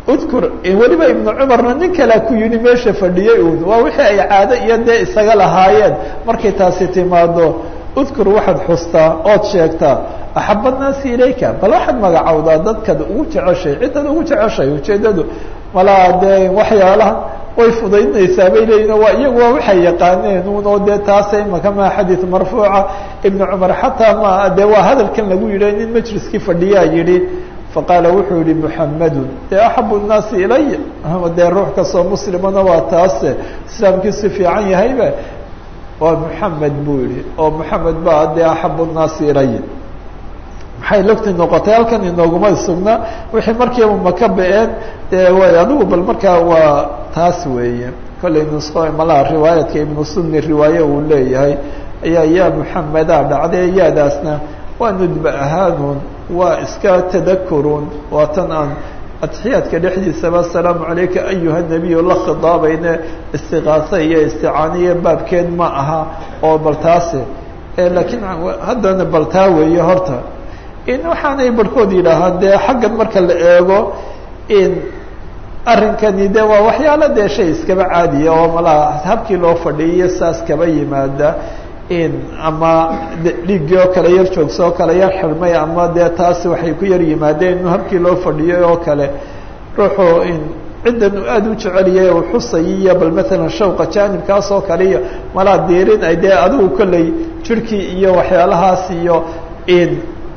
A: udkur weliba ibnu cumarna nin kalea ku yidhi meesha fadhiyey uun waa wixii ay caado iyo dee isaga lahaayeen markay taasi timaado udkur waxaad xustaa ood sheegtaa axaba naasi ilayka bal waxaad magacowdaa dadkaad ugu jeceshay cidaad ugu jeceshay ujeedadu malaa dee waxyaalaha way fudaydinaysaa bay leeyihin waa iyagu waa waxay yaqaaneen un oo dee taasa imaka maa xadiid marfuuca ibnu cumar xataa ma dee waa hadalkan lagu yidhi nin majliskii fadhiyaa yidhi faqaala wuxuu yihi muxamedun dee axabu nnaasi ilaya dee ruux kastoo muslimana waa taase islaamkiisu fiican yahayba waa muxamed buu yihi oo muxamed baa dee axabu nnaasi ilaya maxay logti noqotay halkan inooguma sugna wixii markiiba maka ba-een dee way adigu bal markaa waa taas weeye kollay nusqo malaha riwaayadka ibnu sunni riwaaye uu leeyahay ayaa yaa muxameda dhacday yaadaasna waa nudba ahaanuun waa iska tadakurun waa tan aan atxiyaadka dhexdiisaba asalaamu calayka ayuha nabiyu la khidaabayne istiqaasa iyo isticaaniya baabkeed ma aha oo bal taase laakiin haddana bal taa weeye horta in waxaanay barhkood yidhaahaan dee xaggan marka la eego in arrinkani de waa waxyaalo dee shay iskaba caadiya oo malaha habkii loo fadhiiyo saas kaba yimaada in ama dhiiggii oo kale yar joogso oo kale yar xirmay ama dee taasi waxay ku yar yimaadeen inu habkii loo fadhiyay oo kale ruuxu in ciddan uu aada u jeceliyay uu xusay iyo bal maalan shawqa jaanibkaas oo kale iyo malaa diirin ay dee adigu kolley jirhkii iyo waxyaalahaas iyo in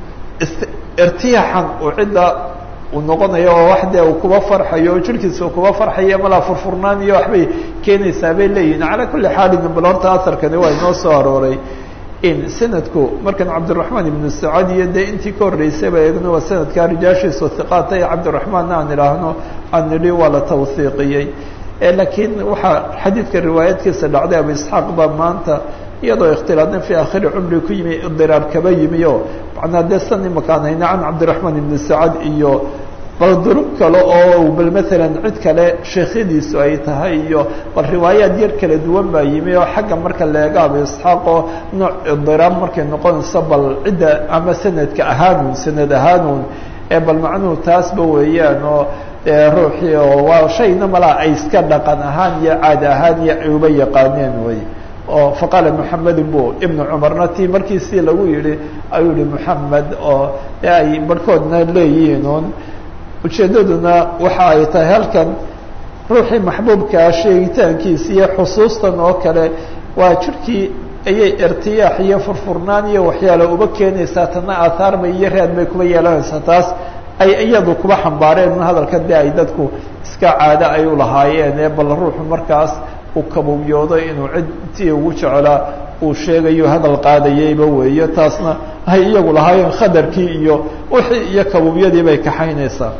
A: irtiyaaxan uu cidda uu noqonayo oo wax dee uu kuba farxayo oo jirhkiisa uu kuba farxayo malaa furfurnaan iyo waxbay keenaysaa bay leeyihin calaa kulli xaalin bal horta asarkani waa inoo soo arooray in sanadku markan cabdiraxmaan ibnu sacad iyo dee intii ka horreysayba eegno waa sanadkaa rijaashiisu hiqaata iyo cabdiraxmaanna aan idhaahno aan nidhi waa la tawhiiqiyey laakiin waxaa xadiidka riwaayadkiisa dhacday abu isxaaq baa maanta iyadoo ikhtilaadna fii akhiri cumri ku yimi idiraar kaba yimi o macnaa dee san imakaan hayna can cabdiraxmaan ibni sacad iyo bal durub kale oo bal maalan cid kale sheekhyadiisu ay tahay iyo bal riwaayaad yar kala duwan baa yimi oo xagga marka leega abu isxaaq oo nooc idiraab markay noqonayso bal cidda ama sanadka ahaanuun sanad ahaanuun ee bal macnuhu taasba weeyaan oo ruuxii oo waa shayna malaa ay iska dhaqan ahaan iyo caadi ahaan iyo ay uba yaqaaneen wey oo faqaala muxamedun bu ibnu cumarna tii markiisii lagu yihi ayuu yihi muxamed oo ay barhkoodna leeyihiin un ujeeddaduna waxa ay tahay halkan ruuxii maxbuubkaa sheegitaankiisa iyo xusuustan oo kale waa jirhkii ayay irtiyaax iyo furfurnaan iyo waxyaala uba keenaysaa tana aathaar bay iyo raad bay kuba yeelanaysaa taas ay iyadu kuba xambaareen hadalka de ay dadku iska caado ay u lahaayeen ee bal ruuxu markaas uu kabubyoodo inuu cidtii ugu jecelaa uu sheegayo hadal qaadayayba weeyo taasna ay iyagu lahaayeen khadarkii iyo wixii iyo kabubyadii bay kaxaynaysaa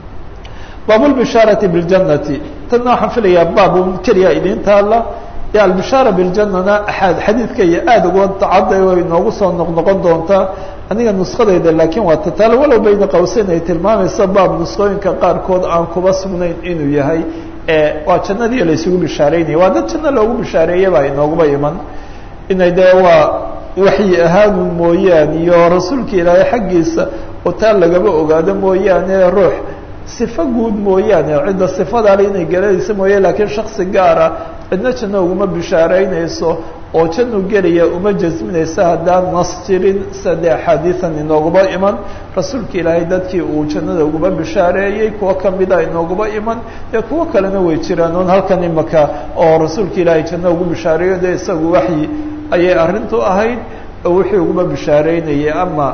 A: baabulbishaarati biljannati tanna waxaan filayaa baab keliya idiin taalla dee albishaara biljanana xadiidka iyo aada uga tacadda way inoogu soo noqnoqon doontaa aniga nuskadayda laakiin waa tataalo walow bayna qawseyn ay tilmaamaysa baab nuskooyinka qaarkood aan kuba sugnayn inuu yahay waa jannadii laysugu bishaareynaya waa dad janno loogu bishaareeye baa inooguba iman inay dee waa waxyi ahaanu mooyaane iyo rasuulka ilaahay xaggiisa oo taa lagaba ogaado mooyaane ruux sifo guud mooyaane cidda sifadaale inay gelanayso mooye laakiin shaksi gaara cidna janno uguma bishaareynayso oo jannu gelaya uma jasminaysa haddaan nas jirin sade axaadiian inooguba iman rasuulka ilaahay dadkii uu jannada uguba bishaareeyey kuwo kamida inooguba iman dee kuwo kalena way jiraan oon halkan imaka oo rasuulka ilaahay janno ugu bishaareeyo dee isagu waxyi ayay arrintu ahayd oo wixii uguba bishaareynayay ama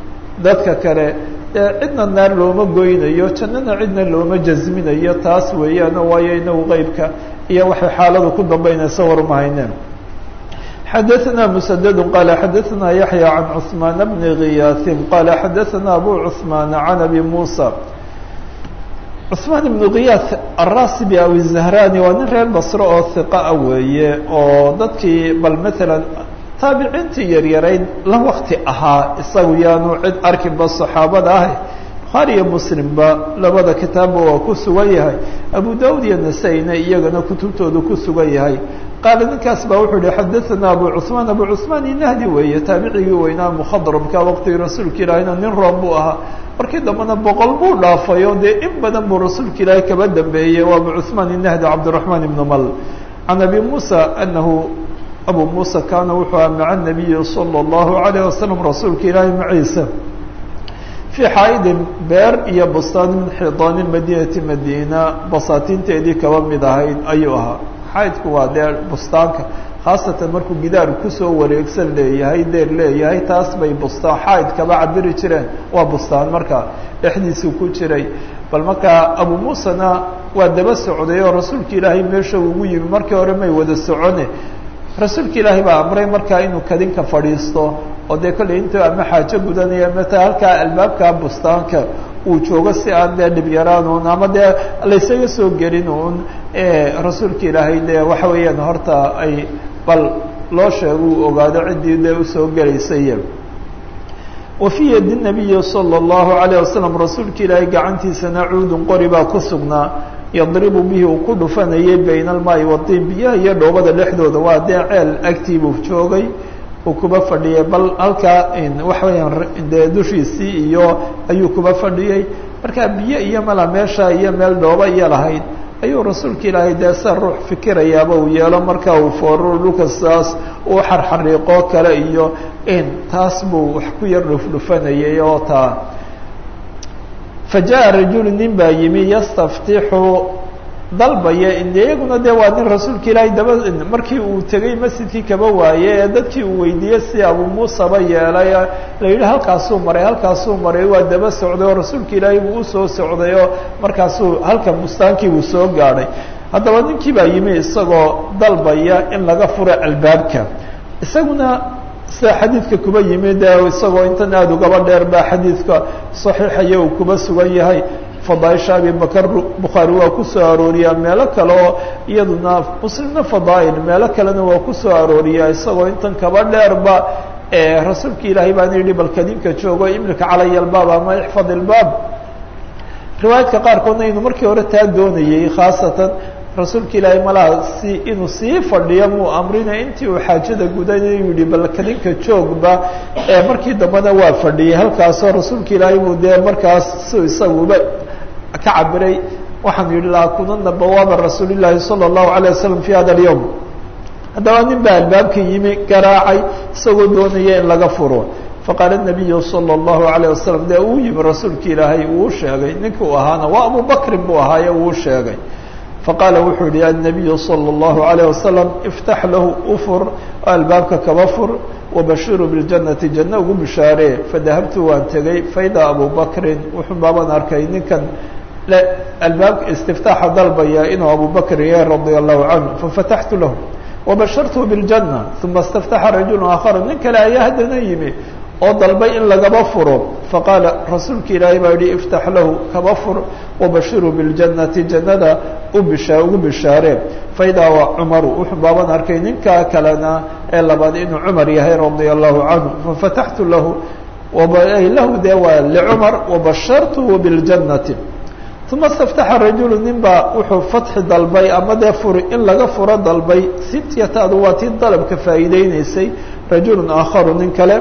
A: dadka kale dee cidna naar looma goynayo jannana cidna looma jasminayo taas weeyaano waayo inagu qeybka iyo waxay xaaladu ku dambeynaysa warmahayneen xadaثna mسdd qال xadaثna yaحyى عan cثmaan bni غiyaaثin qal xadaثna abu cثmaan عan abi muسى cثmaan ibn غiyaaث الrasibi aw الزahrani waa nin reer basro oo hiqaa weeye oo dadkii bal mثalا taabiciintii yaryarayd la wakti ahaa isagu yaanu cid arkinba صaxaabada ah bukhaari iyo muslimba labada kitaabba waa ku sugan yahay abu daud iyo nasaa-ina iyagana kutubtoodu ku sugan yahay qaala ninkaas baa wuxuu yihi xadaثana abu cثmaan abu cثmaan inahdi weeye taabicigii weynaa mkhadramka waqtigii rasuulka ilaahina nin room buu ahaa markii dambena boqol buu dhaafay oo dee in badan buu rasuulka ilaahi kaba dambeeyey waa abu cثmaan inahdi cabdالرaحmaan ibn mal can abi musa anahu abu musa kaana wuxuu aha maca الnabiyi salى الlahu عalيه wasalam rasuulka ilaahi maciisa fii xaaidin beer iyo bustaan min xidaani madinati madiina basaatiinteedii kaba mid ahayd ayuu ahaa xaaidku waa dee bustaanka khaasatan markuu gidaar kusoo wareegsan leeyahay deer leeyahay taas bay bustaan xaaid kaba cabiri jireen waa bustaan marka dhexdiisuu ku jiray bal markaa abu muusena waa daba socday oo rasuulka ilaahay meesha ugu yimi markii hore may wada socone rasuulka ilaahay baa amray markaa inuu kadinka fadhiisto oo dee kolley intuu ama xaajo gudanaya mata halkaa albaabka bustaanka uu joogo si aan dee dhibyaraan un ama dee laysaga soo gelin un rasuulka ilaahay dee waxa weeyaan horta ay bal loo sheego uu ogaado ciddii dee usoo gelaysay wa fii yadi nabiyi salى اllahu alayه wasalam rasuulka ilaahay gacantiisana cuudun qori baa ku sugnaa yadribu bihi uu ku dhufanayay bayna almaai watiin biyaha iyo dhoobada dhexdooda waa dee ceel agtiibuu joogay uu kuba fadhiyay bal halkaa waxa weeyaan dee dushiisii iyo ayuu kuba fadhiyey markaa biyo iyo mala meesha iyo meel dhooba iyo lahayd ayuu rasuulka ilaahay dee sa ruux fikirayaaba uu yeelo marka uu fooro dhulka saas uu xarxariiqoo kale iyo in taas buu wax ku yar dhufdhufanayay oo taa fa jaءa rajulu nin baa yimi yastaftixu dalbaya iyaguna dee waa nin rasuulka ilaahay daba markii uu tegey masjidkii kaba waaye ee dadkii uu weydiiyey si abu muusaba yeelay la yidhi halkaasuu maray halkaasuu maray waa daba socday oo rasuulka ilaahay buu usoo socday oo markaasuu halka bustaankii buu soo gaadhay haddaba ninkii baa yimi isagoo dalbaya in laga furo albaabka isaguna sida xadiidka kuba yimi dee isagoo intan aada ugaba dheer baa xadiidka saxiixaya uu kuba sugan yahay fadaaisha abi bakr bukhaari waa ku soo arooriyaa meelo kale oo iyaduna muslimna fadaail meelo kalena waa ku soo arooriyaa isagoo intan kaba dheerba rasuulka ilaahay baana yidhi bal kadinka joogo imlika calaya albaab ama ixfad ilbaab riwaayadka qaarkoodna inuu markii hore taa doonayey khaasatan rasuulka ilaahay malaha si inuu sii fadhiyo muu amrina intii uu xaajada gudanay u yihi bal kadinka joogba markii dambena waa fadhiyey halkaasoo rasuulka ilaahay buu dee markaas si isaguba ka cabiray waxaan yihi laakunana bawaaba rasuuli llaahi salى الlahu عalيه wasalam fi hada اlyowm haddaba nin baa albaabka yimi garaacay isagoo doonaya in laga furo faqaala الnabiyu salى الlahu عalيه wasalam dee uu yimi rasuulka ilaahay uu sheegay ninka uu ahaana waa abu bakrin buu ahaaye uu sheegay faqaala wuxuu yihi الnabiyu salى الlahu عalيه wasalam iftax lahu ufur albaabka kaba fur wabashiru biاljanati janno ugu bishaaree fadahabtu waan tegey faidaa abu bakrin wuxuu baabaan arkay ninkan albaabka istiftaaxa dalbaya inuu abu bakr yahay radia allahu canhu fafataxtu lahu wabashartu biاljanna uma istaftaxa rajulu aakhara nin kale ayaa haddana yimi oo dalbay in lagaba furo faqaala rasuulka ilaahay baa yihi iftax lahu kaba fur wabashiru biاljannati jannada ubisha ugu bishaaree faidaa waa cumaru wuxuu baaban arkay ninkaa kalena ee labaad inuu cumar yahay radia allahu canhu fafataxtu lahu lahu dee waa licumar wabashartuhu biاljannati uma istaftaxa rajulu nin baa wuxuu fatxi dalbay ama dee furi in laga furo dalbay sityataadu waa tii dalabka faa'iideyneysay rajulu aakharu nin kale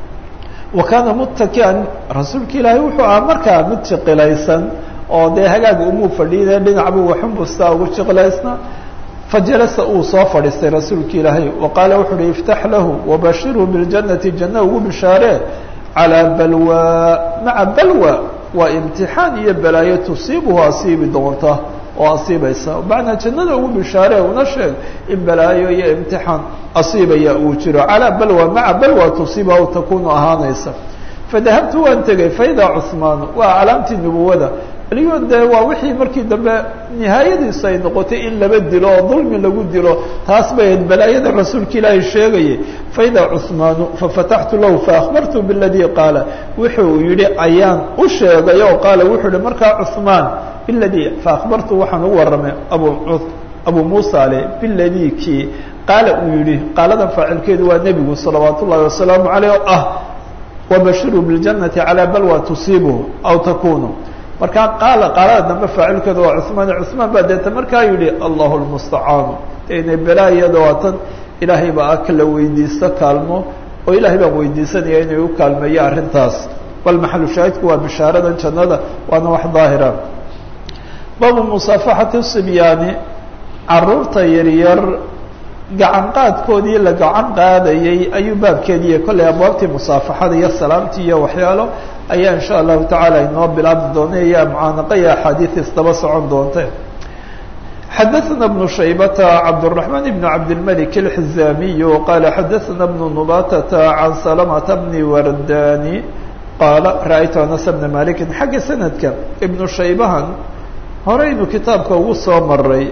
A: wa kaana muttakian rasuulka ilaahay wuxuu ahaa markaa mid jiqilaysan oo dee hagaaga umuu fadhiine dhinacbuu waxunbustaa ugu jiqilaysna fajalasa uu soo fadhiistay rasuulka ilaahay wa qaala wuxu uhi iftax lahu wabashirhu biاljannati janna ugu bishaaree calaa balwa maca balwa waa imtixaan iyo balaayo tusiibuhu asiibi doonta oo asiibaysa macnaa jannada ugu bishaaree una sheeg in balaayo iyo imtixaan asiibaya uu jiro calaa balwa maca balwa tusiiba aw takunu ahaanaysa fadahabtu waan tegey faidaa cuhmaanu waa calaamtii nubuwada aliyo dee waa wixii markii dambe nihaayadiisu ay noqotay in laba dilo oo dulmi lagu dilo taas bay ahayd balaayada rasuulka ilaahay sheegayay faidaa cuhmaanu fafataxtu lahu faakbartu biladii qaala wuxuu yihi ayaan u sheegay oo qaala wuxuu yihi markaa cuhmaan biladii faakbartu waxaan u warramay abu abu muusa ale biladii kii qaala uu yihi qaaladan faacilkeedu waa nebigu salawaat ullahi wasalaamu caleyh oo ah wabashiruu biاljannati calaa balwa tusiibuhu aw takunu markaa qaala qaalada dambe faacilkeedu waa cuثmaan cuثmaan baa deeta markaa yihi allahu lmustacaanu inay belaayada waa tan ilaahay baa a kala weydiisto kaalmo oo ilaahay baan weydiisanaya inay u kaalmeeyo arrintaas bal maxalu shaahidku waa bishaaradan jannada waana wax daahira baabu musaafaxati sibyaani caruurta yaryar gacan qaadkoodii la gacan qaadayay ayuu baabkeediiy kollay abwaabtii musaafaxada iyo salaamtii iyo waxyaalo ayaa insha allahu tacaala inoo bilaabi doona iyo mucaanaqa iyo axaadiis isdaba socon doonte xadaثna بن شhaybة cabdالرحمن بن cabdالملك الحزاmiي qال xadaثna بن نباtة عan سلمة بن wرداني qاaل raأytu أنس بن مالك xagga sanadka iبن shaybahan horeynu kitaabka ugu soo maray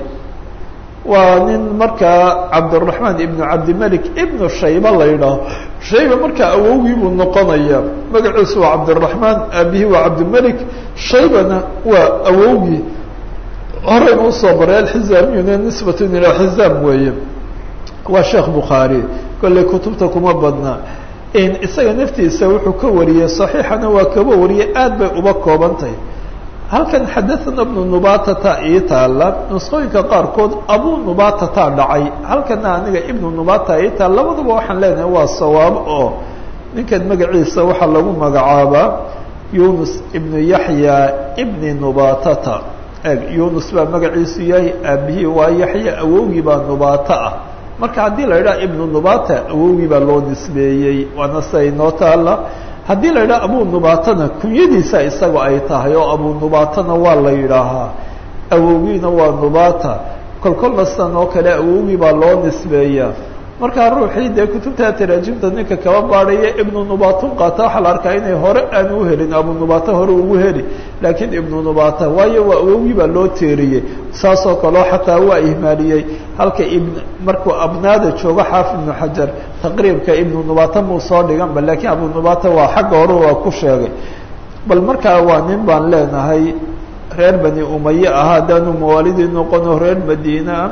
A: waa nin markaa cabdالرaحmaan iبn cabdimلك iبn shayba la ydhaaho shayba markaa awowgii buu noqonaya magaciisu waa cabdالرaحmaan aabihi waa cabdimلك shaybana waa awowgii horeyna usoo maray alxizaamiyuna nisbat ilaa xizaam weeye waa sheekh bukhaari kolley kutubta kuma badna isaga naftiisa wuxuu ka wariyey صaxiixana waa kaba wariyey aad bay uba koobantahy halkan xadaثna bnu nubatata ii taala nusqooyinka qaarkood abu nubatata dhacay halkana aniga ibnu nubata ii taal labaduba waxaan leenahay waa sawaab oo ninkan magaciisa waxaa lagu magacaabaa yunus ibnu yaxya ibni nubatata eg yunus baa magaciisu yahay aabihii waa yaxya awowgii baa nubato ah marka haddii la idhaha ibnu nubata awowgii baa loo nisbeeyey waana sida inoo taala haddii la yidhaha abu nubatana kunyadiisa isaga ay tahay oo abu nubatana waa la yidhaahaa awowgiina waa nubata kolkolna sidan oo kale awowgii baa loo nisbeeyaa markaa ruuxii dee kutubta taraajimta ninka kaba baadhaya ibnu nubatun qaata waxaa la arkaa inay hore aan u helin abu nubata hore ugu heli laakiin ibnu nubata waayo waa awowgii baa loo teeriyey saasoo kaleo xataa waa ihmaaliyey halka ibn markuu abnaada joogo xaafid ibnu xajar taqriibka ibnu nubata muu soo dhiganba laakiin abu nubata waa xagga hore waa ku sheegay bal markaa waa nin baan leenahay reer bani umaye ah haddaanu mawaalidii noqono reer madiinaa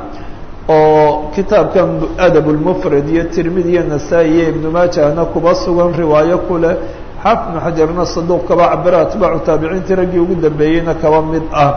A: oo kitaabkan adab lmufrad iyo tirmidi iyo nasaa-i iyo ibnu maajahna kuba sugan riwaayo ku leh xaafid ibnu xajarna saduuq kaba cabira atbaacu taabiciintii raggii ugu dambeeyeyna kaba mid ah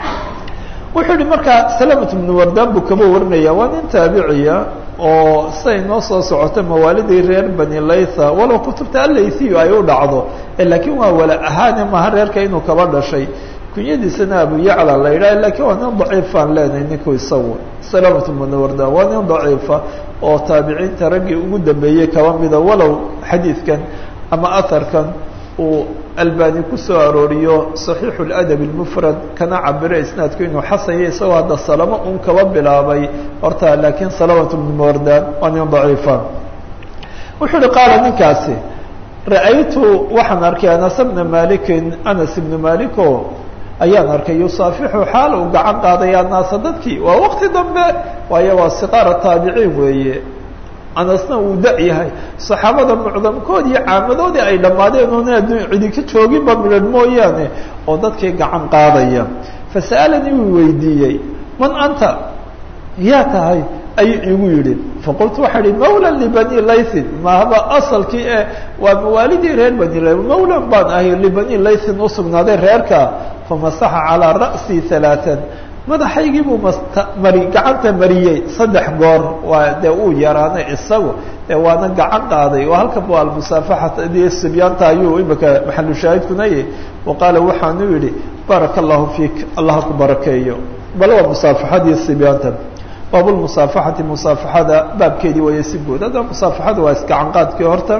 A: wuxuu yihi markaa salamat ibnu wardaan buu kaba warinaya waa nin taabiciya oo siday noo soo socota mawaalidii reer bani laytha walow kutubta alaythiyu ay u dhacdo laakiin waa wala ahaane maha reerka inuu kaba dhashay kunyadiisana abu yacla la yidhah lakiin waa nin daciifaan leenahay ninku isagu salamat ibnu wardaan waa nin daciifa oo taabiciinta raggii ugu dambeeyey kaba mida walow xadiidkan ama aharkan uu albani kusoo arooriyo صaxiixu اladab اlmufrad kana cabiro isnaadku inuu xasanya isagoo hadda salamo un kaba bilaabay horta laakiin salamat ibnu wardaan waa nin daciifa wuxuu uhi qaala ninkaasi ra'aytu waxaan arkay anas bna malikin anas ibnu maliko ayaan arkay yusaafixu xaal uu gacan qaadaya naasa dadkii waa waqti dambe waayo waa siqaara taabiciin weeye anasna uu da yahay saxaabada mucdamkood iyo caamadoodii ay dhammaadeen oona adduun cidi ka jooginba midhan mooyaane oo dadkii gacan qaadaya fasa'alanii wuu weydiiyey man anta yaa tahay ayuu igu yidhi faqultu waxaa ihi mawlan libani laythin mahaba asalkii e waa mawaalidii reer bani l mawlan baan ahay libani laythin usugnaaday reerka famasaxa calaa ra'sii halaatan madaxaygii buu mari gacanta mariyey saddex goor waa dee uu yaraanay isagu dee waana gacan qaaday oo halkan bu almusaafaxata dee sibyaanta ayuu imika maxalu shaahidkunayay wa qaala waxaanu yidhi baaraka allahu fiik allah ku barakeeyo bal waa musaafaxadii sibyaanta baabulmusaafaxati musaafaxada baabkeedii waya si guud hadda musaafaxada waa isgacan qaadkii horta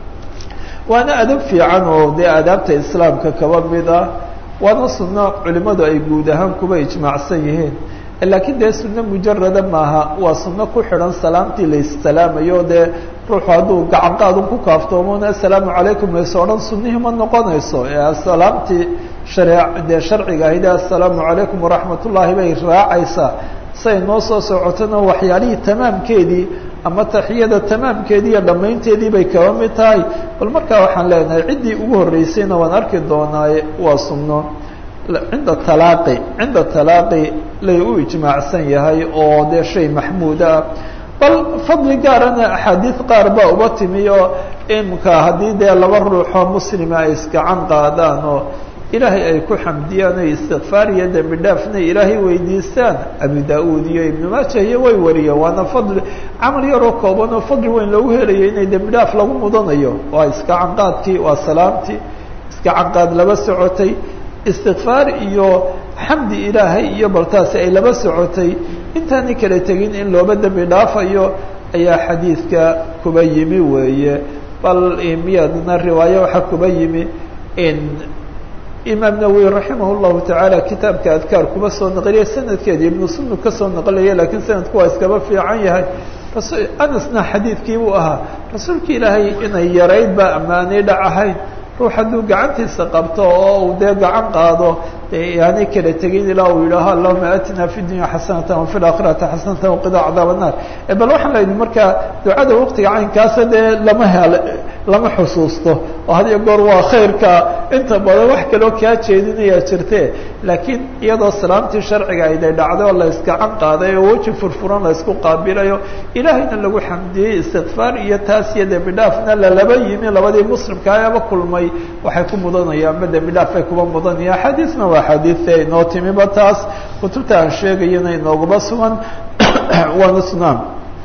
A: waana adab fiican oo dee adaabta islaamka kaba mid ah waana sunno culimadu ay guud ahaan kuba ijmaacsan yihiin laakiin dee sunno mujarada maaha waa sunno ku xidhan salaamtii la issalaamayo dee ruuxu hadduu gacan qaadun ku kaaftoomona assalaamu calaykum layso odhan sunnihii ma noqonayso ee salaamtii share dee sharciga ahayde assalaamu calaykum waraxmat ullaahi bay raacaysaa say noo soo socotona waxyaalihii tamaamkeedii ama taxiyada tamaamkeedii iyo dhammaynteedii bay kaba mid tahay bal markaa waxaan leenahay ciddii ugu horreysayna waan arki doonaaye waa sunno cinda talaaqi cinda talaaqi lay u ijmaacsan yahay oo dee shay maxmuud ah bal fadli gaarana axaadiid qaar baa uba timi oo imka haddii dee laba ruuxoo muslima ay isgacan qaadaan oo ilaahay ay ku xamdiyaan oy istikfaar iyo dembi dhaafna ilaahay weydiistaan abu da-uud iyo ibnu maaja iyo way wariyeen waana fadli camal yaroo kooban oo fadli weyn loogu helayo inay dembi dhaaf lagu mudanayo waa iska canqaadkii waa salaamtii iska canqaad laba socotay istikfaar iyo xamdi ilaahay iyo baltaasi ay laba socotay intaani kala tegin in looba dembi dhaafayo ayaa xadiidka kuba yimi weeye bal miyadna riwaayo waxaa kuba yimi in imaam nawowi raximah llahu tacaala kitaabka adkaar kuba soo naqliya sanadkeeda ibnu sunnu ka soo naqlaya lakiin sanadku waa iskaba fiican yahay anasna xadiidkii buu ahaa rasuulka ilaahay inay yarayd baa ammaanay dhac ahayn ruux hadduu gacantiisa qabto oo uu dee gacan qaado yaanay kala tegin ilaa uu yidhaaho allahuma aatina fi dunya xasanata wafi laakhirati xasanata waqida cadaab annaar bal waxaan la yidhi markaa ducada waqtiga caynkaasa dee lama hel lama xusuusto oo hadiyo goor waa khayrka inta badan wax kaloo kaa jeedinayaa jirte laakiin iyadoo salaamtii sharciga ayday dhacday oo la iskacan qaaday oo weji furfuran la isku qaabilayo ilaahayna lagu xamdiyey istikfaar iyo taas iyo dembi dhaafna lalaba yimi labadii muslimkaaba kulmay waxay ku mudanayaan ma dembi dhaaf bay kuba mudanaya axaadiisna waa xadiidta inoo timiba taas kutubta aan sheegayana inoogaba sugan waana sunaan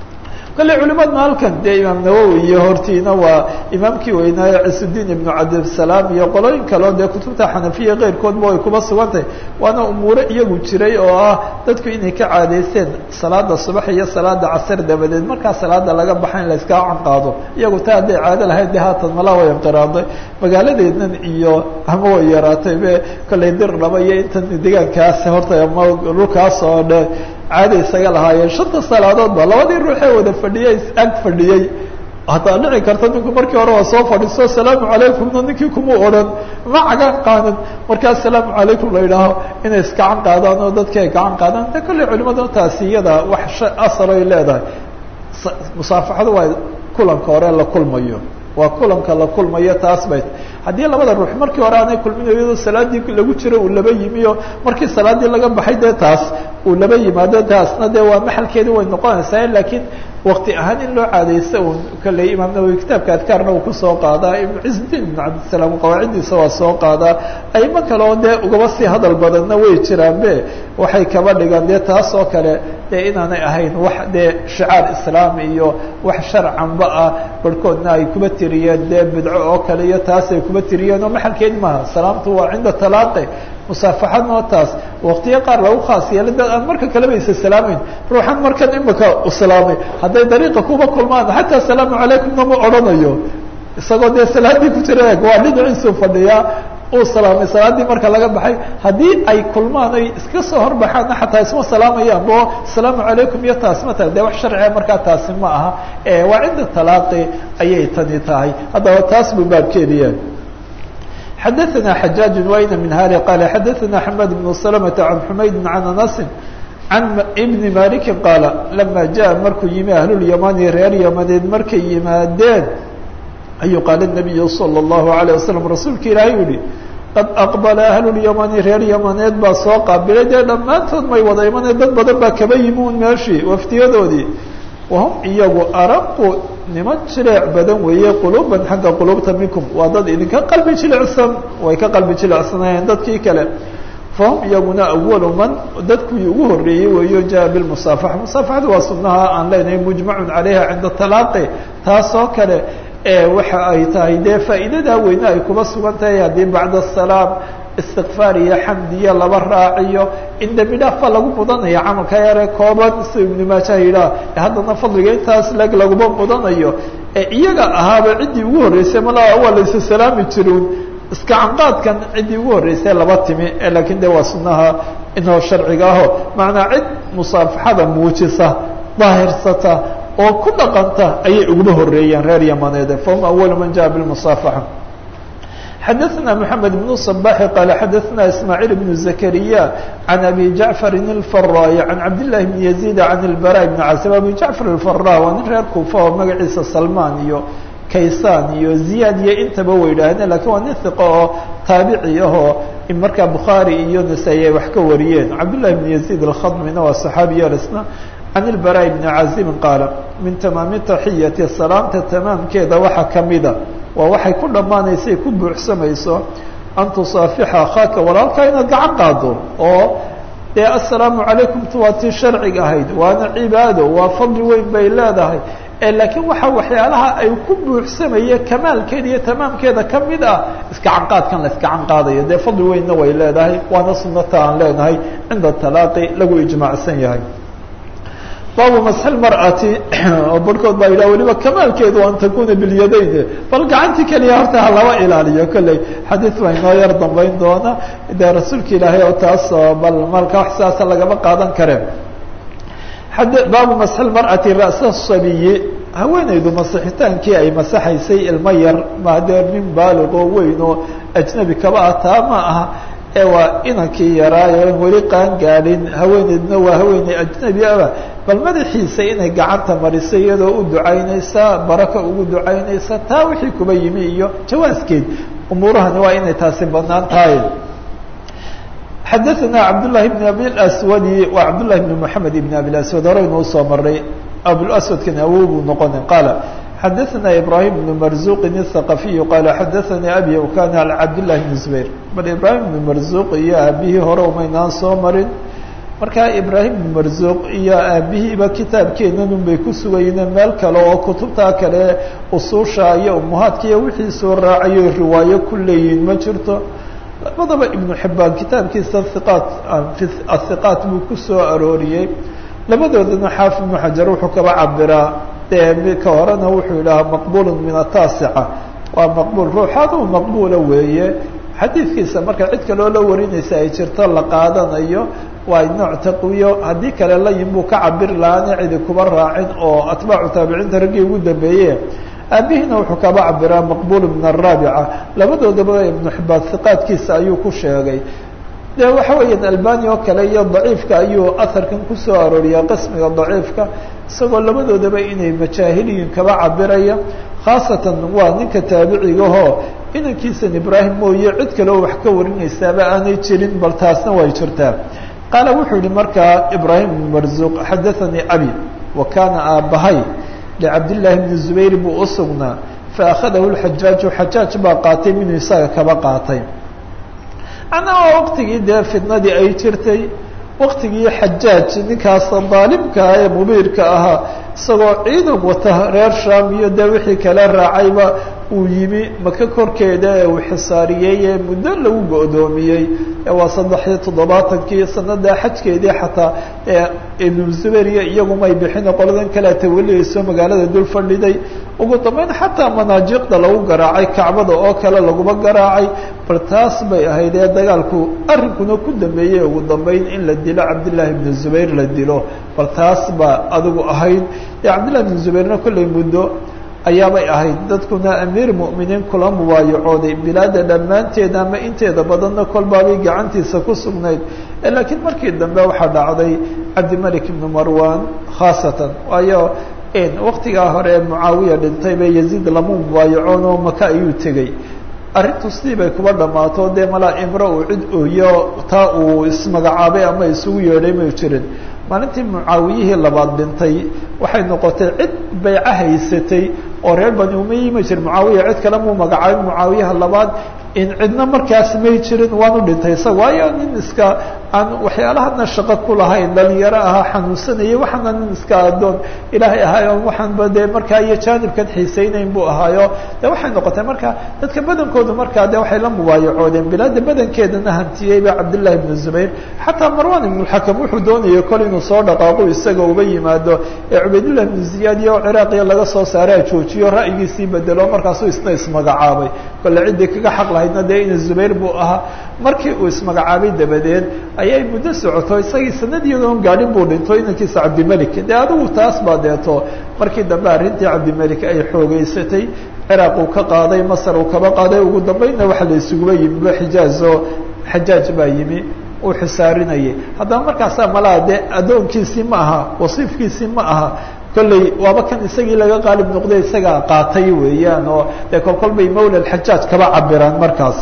A: kale culimadna halkan dee imaam nawowi iyo hortiina waa imaamkii weynaaye cisudiin ibnu cabdisalaam iyo qolooyin kaleo dee kutubta xanafiya keyrkoodba way kuba sugantahay waana umuuro iyagu jiray oo ah dadku inay ka caadaysteen salaada subax iyo salaada casar dabadeed markaa salaada laga baxa in la iskaa canqaado iyagu taa hadday caado lahayd de haatan malaa way inqiraaday magaaladeednan iyo ama way yaraatay be kollay dir dhaba iyo intan deegaankaas horta ama dhulkaas oo dhe caada isaga lahaayeen shanta salaadood ba labadii ruuxee wada fadhiyey ag fadhiyey hataa dhici karta ninku markii hore waa soo fadhiiso asalaamu calaykumna ninkii kuma odhan ma cagan qaadan markaa asalaamu calaykum la yidhaaho inay iskacan qaadaan oo dadkii ay gacan qaadaan de kolley culimada taasi iyada wax asal ay leedahay musaafaxadu waa kulanka hore la kulmayo waa kulanka la kulmayo taas bay haddii labada ruux markii hore aanay kulminayo iyadoo salaadii lagu jiro uu laba yimiyo markii salaadii laga baxay dee taas uu laba yimaado taasna dee waa maxalkeedi way noqonaysaa laakiin wakti ahaan in loo caadaysto un kolley imaam nawowi kitaabka adkaarna uu kusoo qaadaa ibnu cizudiin ibnu cabdisalaam qawaaciddiisa waa soo qaadaa aymo kale oo dee ugaba sii hadal badanna way jiraanbe waxay kaba dhigaan dee taas oo kale dee inaanay ahayn wax dee shicaar islaam iyo wax sharcanba ah barhkoodna ay kuba tiriyeen dee bidco oo kale iyo taas ay kuba tiriyeen oo maxalkeedi maaha salaamtu waa cinda talaaqi musaafaxadnoo taas waktiyo qaar lagu khaas yeelay dad aan marka kaleba isa salaamayn ruuxan markan imika u salaamay hadday dariiqa kuba kulmaan xataa asalaamu calaykumna ma odhanayo isagoo dee salaadii ku jira waa dhinaciisuu fadhiyaa uu salaamay salaaddii marka laga baxay haddii ay kulmaan ay iska soo horbaxaanna xataa isma salaamayaan bo asalaamu calaykum iyo taas ma tahay dee wax sharciga markaa taasi ma aha waa cinda talaaqi ayay tani tahay haddaba taas buu baabkeediya xadaثna xajaaج wayna min hari qala xadaثna xamad بن سلمة عan xumayd عan aنس عan بn maliki qaala lama jaءa markuu yimi ahlulyamani reer yamaneed markay yimaadeen ayuu qaala النabiyu slى الlahu عalيه waslم rasuulka ilaahay u yihi qad aqbala ahlulyamani reer yamaneed baa soo qaabilay dee dhammaantood may wada imaneen dad badan baa kaba yimi un meeshii waftiyadoodii wahum iyagu araqu niman jileec badan weeye quluuban xagga quluubta minkum waa dad idinka qalbi jilicsan way ka qalbi jilicsanayeen dadkii kale fahum iyaguna awalu man dadkuwii ugu horreeyey weeyo jaa bilmusaafaxa musaafaxada waa sunnaha aan leenahay mujmacun calayha cinda talaaqi taasoo kale waxa ay tahay dee faa'iidadaa weyne ay kuba sugan tahay haddii bacda asalaam istikfaar iyo xamdiyo laba raaciyo in dembi dhaaf baa lagu mudanaya camalka yare kooban sida ibnu maaja yidhaah haddana fadliga intaas leg laguma mudanayo iyaga ahaaba ciddii ugu horreysay malaa waa laysa salaami jiruun iska canqaadkan ciddii ugu horreysay laba timi laakiin de waa sunnaha inoo sharciga aho macnaa cid musaafaxada muujisa daahirsata oo ku dhaqanta ayay uguma horreeyeen reer yamaneede fahum awalu man jaa bilmusaafaxa xadaثna mحamed بن صbaحi qala xadaثna ismاعيل بن زكريا عan abi jaعفar الفراي عan cabdاللahi بن يزيد عan البراء بن casب abi jaعفar الفrا waa nin reer kufa oo magaciisa salman iyo kaysan iyo ziyad iyo intaba way idhaahdeen lakin waa nin ثiqo oo taabici ahoo markaa bukhaarي iyo نasaaي ay wax ka wariyeen cabdاللahi بن يزيد الkhadmina waa صxaabiya isna can البراء بن caزibi qaala min tamaami taxiyati salaamta tamaamkeeda waxaa kamida waa waxay ku dhammaanaysa ku buuxsamayso an tusaafixa akhaaka walaalkaa inaad gacan qaado oo dee assalaamu calaykum tu waa tii sharciga ahayd waana cibaado waa fadli weyn bay leedahay laakiin waxa waxyaalaha ay ku buuxsamaya kamaalkeeda iyo tamaamkeeda ka mid ah iskacan qaadkan la iskacan qaadayo dee fadli weynna way leedahay waana sunata aan leenahay cinda talaaqi lagu ijmaacsan yahay baabu masxi mar'ati oo barhkood baa yidhah weliba kamaalkeedu an takuna bilyadayn bal gacantii keliya horta ha laba ilaaliyo kolley xadiid baa inoo yar dambayn doona dee rasuulka ilaahay oo taas bal malka wax sidaasa lagama qaadan kareen baabu masxi mar'ati ra'sa sabiyi haweenaydu masixitaankii ay masaxaysay ilmo yar maadee nin baalig oo weyn oo ajnabi kaba ah taa ma aha ee waa inankii yaraayo weli qaan gaadhin haweeneydna waa haweeney ajnabi aba bal madaxiisa inay gacanta mariso iyadoo u ducaynaysa baraka ugu ducaynaysa taa wixii kuba yimi iyo jawaaskeed umuurahani waa inay taasi banaan tahay xadaثna cabdالlahi بn abi اswadi wa cabdالlahi بn mحamed ibn abi اswad horeynu usoo maray abوaswadkan awow buu noqona qaala xadaثna ibrahim بn marzuqin الthaqafiyu qaala xadaثani abi kana cabdالlahi بn zubayr bal ibrahim بn marzuq iyo aabihii hore umaynaan soo marin markaa ibrahim بn marzuq iyo aabihiiba kitaabkeenanun bay ku sugayeen meel kale oo kutubtaa kale usuusha iyo umuhaadka iyo wixii soo raacayo riwaayo ku leeyihin ma jirto labadaba ibnu xibaan kitaabkiisa iqaat athiqaat buu ku soo arooriyey labadoodana xaafid ibnu xajar wuxuu kaba cabiraa dee ka horena wuxuu yidhahaa maqbulu min ataasica waa maqbuul ruuxaaduu maqbuula weeye xadiidkiisa marka cid kaloo la warinaysa ay jirto la qaadanayo waa nooc taqwiyo haddii kale layin buu ka cabiri lahaana cidi kuba raacin oo atbaacu taabiciinta raggii ugu dambeeye aabihina wuxuu kaba cabiraa maqbul min araabica labadoodaba ibnu xibaan hiqaadkiisa ayuu ku sheegay de waxa weeyaan albani oo kale iyo daciifka ayuu aharkan kusoo arooriyaa qismiga daciifka isagoo labadoodaba inay majaahiliyin kaba cabiraya khaasatan waa ninka taabicigahoo inankiisan ibraahim mooye cid kaleo wax ka warinaysaaba aanay jirin bal taasna way jirtaa qaala wuxuu yihi markaa ibraahim bn marzuq xadaanii abi wa kaana aabbahay licabdillaahi bni zubayr buu u sugnaa faأkhadahu اxajaaju xajaaj baa qaatay minuu isaga kaba qaatay macnaha waa waqtigii dee fitnadii ay jirtay waqtigii xajaaj ninkaas daalimkaa ee mubiirka ahaa isagoo ciidan wata reer sham iyo dee wixii kala raacayba uu yimi maka korkeeda ee uu xisaariyey ee muddo lagu go-doomiyey waa saddexiyo toddobaatankii sanada xajkeedii xataa ibnu zubayriya iyagumay bixina qoladan kalea tawaliyayso magaalada dul fadhiday ugu dambeyn xataa manaajiqda lagu garaacay kacbada oo kale laguma garaacay bal taas bay ahayd ee dagaalku arrinkuna ku dambeeyey ugu dambeyn in la dilo cabdillaahi ibnu zubayr la dilo bal taas baa adigu ahayd ee cabdillahi ibnu zubayrna kollay muddo ayaabay ahayd dadkuna amiir mu'miniin kula mubaayacooday bilaada dhammaanteeda ama inteeda badanna kolbaabay gacantiisa ku sugnayd laakiin markii dambe waxaa dhacday cabdimalik ibnu marwan khaasatan waayo waktigaa hore ee mucaawiya dhintay bay yaziid lama mubaayacoon oo maka ayuu tegey arrintu sidii bay kuba dhammaato dee malaa imro uu cid ooyo taa uu ismagacaabay ama isugu yeedhay may jirin maalintii mucaawiyihii labaad dhintay waxay noqotay cid bayca haysatay oo reer bani umayi ma jir mucaawiya cid kale muu magacaabay mucaawiyaha labaad in cidna markaas may jirin waanu dhintay isaga waayo nin iska aan waxyaalahana shaqo ku lahayn dhalinyaro ahaa xanuunsanayay waxaana nin iska adoon ilaahay ahaayo waxaanba dee markaa iyo jaanibkan xiisaynayn buu ahaayo de waxay noqotay marka dadka badankoodu markaa de waxay la mubaayacoodeen bilaada badankeedana hantiyeyba cabdillahi ibnu zubayr xataa marwan ibnuxakam wuxuu doonayay kol inuu soo dhaqaaqo isaga uba yimaado ee cubaydullah ibnu ziyaad iyo ciraaqiya laga soo saaraa joojiyo ra'yigiisii bedelo markaasuu isna ismagacaabay kole ciddii kaga xaq lahaydna dee ina zubayr buu ahaa markii uu ismagacaabay dabadeed ayay muddo socoto isagii sanadiidoon gaadhin buu dhinto inankiisa cabdimelik dee adigu taas baa deeto markii dambe arrintii cabdimelik ay xoogeysatay ciraaq uu ka qaaday masar uu kaba qaaday ugu dambeynna waxa la isuguba yimiba xijaaz oo xajaaj baa yimi uu xisaarinayay haddaba markaasaa malaa dee addoonkiisii ma aha wasiifkiisii ma aha kolley waaba kan isagii laga qaalib noqday isagaa qaatay weeyaan oo dee kolkol bay mawla xajaaj kaba cabiraan markaas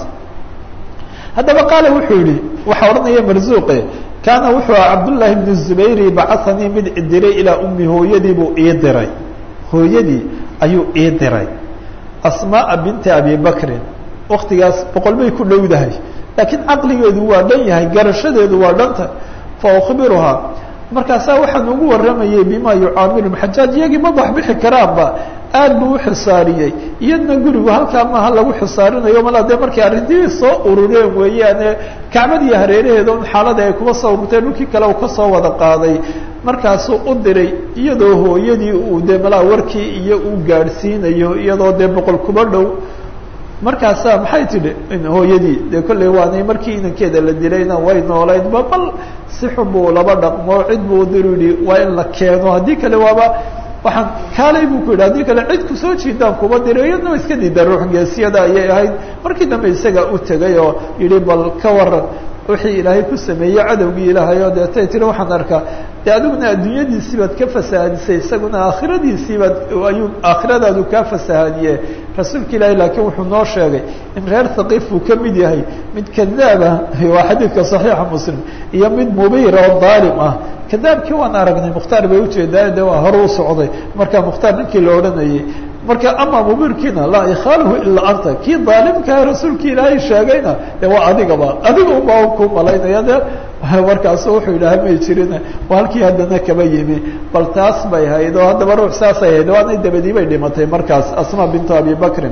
A: haddaba qaale wuxuu yihi waxaa odhanaya marzuuqe kaana wuxuu aha cabdullaahi bnu zubayri bacahanii mid idiray ilaa ummi hooyadii buu ii diray hooyadii ayuu ii diray asmaaa binti abi bakrin waktigaas boqol bay ku dhowdahay laakiin caqligeedu waa dhan yahay garashadeedu waa dhanta fa ukhbiruhaa markaasaa waxaan ugu warramayay bima yucaamilu xajaaj iyagii ma baxbixi karaanba aad buu u xisaariyey iyadna gurigu halkaa maaha lagu xisaarinayo mala dee markay arrintii soo urureen weeyaane kacbadiiyo hareeraheeda un xaalada ay kuba soo ururteen dhulkii kale uu kasoo wada qaaday markaasuu u diray iyadoo hooyadii uu dee malaa warkii iyo uu gaadhsiinayo iyadoo dee boqol kuba dhow markaasaa maxay tidhi hooyadii dee kolley waanay markii inankeeda la dilayna way noolaydba bal si xun buu laba dhaqmo cid buu diru yihi waa in la keeno haddii kale waaba waxaan kaalay buu ku yidhi haddii kale cid kusoo jiidaan kuba diro iyadna iska diida ruux geesiyada ayay ahayd markii dambe isaga u tegay oo yihi bal ka waran wixii ilaahay ku sameeyey cadowgii ilaahay oo deetay tiri waxaan arkaa de adiguna adduunyadiisii baad ka fasahadisay isaguna aakhiradiisii baad ayuu aakhiradaadu kaa fasahadiye rasuulka ilaahay laakiin wuxuu noo sheegay in reer thaqiif uu ka mid yahay mid kadaaba waa xadiidka saxiixa muslim iyo mid mubiira oo daalim ah kadaabkii waan aragnay mukhtaar bay ujeedaa de waa hore u socday marka mukhtaar ninkii la odhanayay marka ama mubirkiina laa ikhaaluhu ilaa anta kii daalimkaa rasuulkii ilaahay sheegayna de waa adigaba adiga unbaa ku malaynaya de markaasu wuxuu yidhaha may jirin halkii haddana kaba yimi bal taas bay hayd oo haddaba ruux saasay hayd waanay dabadii bay dhimatay markaas asma bintu abi bakrin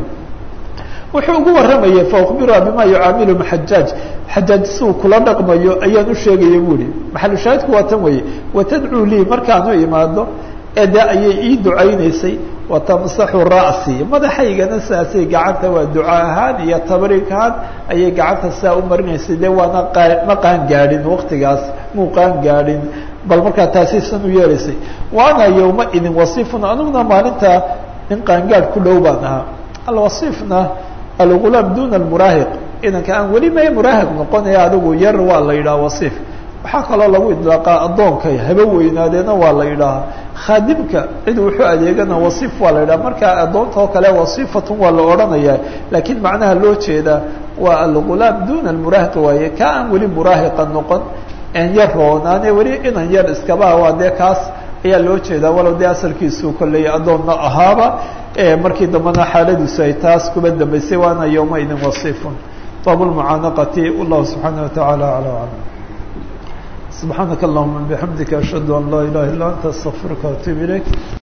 A: wuxuu ugu warramayay faukbiruha bima yucaamilu xajaaj xajaaj siuu kula dhaqmayo ayaan u sheegaya bu ihi maxalushaahidku waa tan weeye watadcuu lii markaanu imaado ee de ayay ii ducaynaysay watamsaxu ra'si madaxaygana saasay gacanta waa duca ahaan iyo tabriik ahaan ayay gacanta saa u marinaysay de waana ma qaan gaadhin waktigaas muu qaan gaadhin bal markaa taasi san u yeelaysay waana yowma idin wasiifun aniguna maalintaa nin qaangaadh ku dhow baan ahaa alwasiifna algulaam duna almuraahiq inanka aan weli ma muraahiq noqonaya adigu yar waa la yidhaha wasiif waxaa kaloo lagu idlaaqaa addoonka haba weynaadeena waa la yidhaahaa khaadimka cid wuxuu adeegana wasiif waa la yidhaha markaa addoonta oo kale wasiifatun waa la odhanaya laakiin macnaha loo jeedaa waa algulaam duna almuraahiq waaye ka aan weli muraahiqa noqon en yar roonaane weli inan yar iskaba waa dee kaas ayaa loo jeedaa walow dee asalkiisu kolley addoonna ahaaba markii dambena xaaladiisu ay taas kuba dambaysay waana yowma idin wasiifun bab lmucaanaqati wallahu subxaana watacaala ala aclam سبحانك اللهم بحمدك أشهد أن لا إله إلا أنت استغفرك وأتوب إليك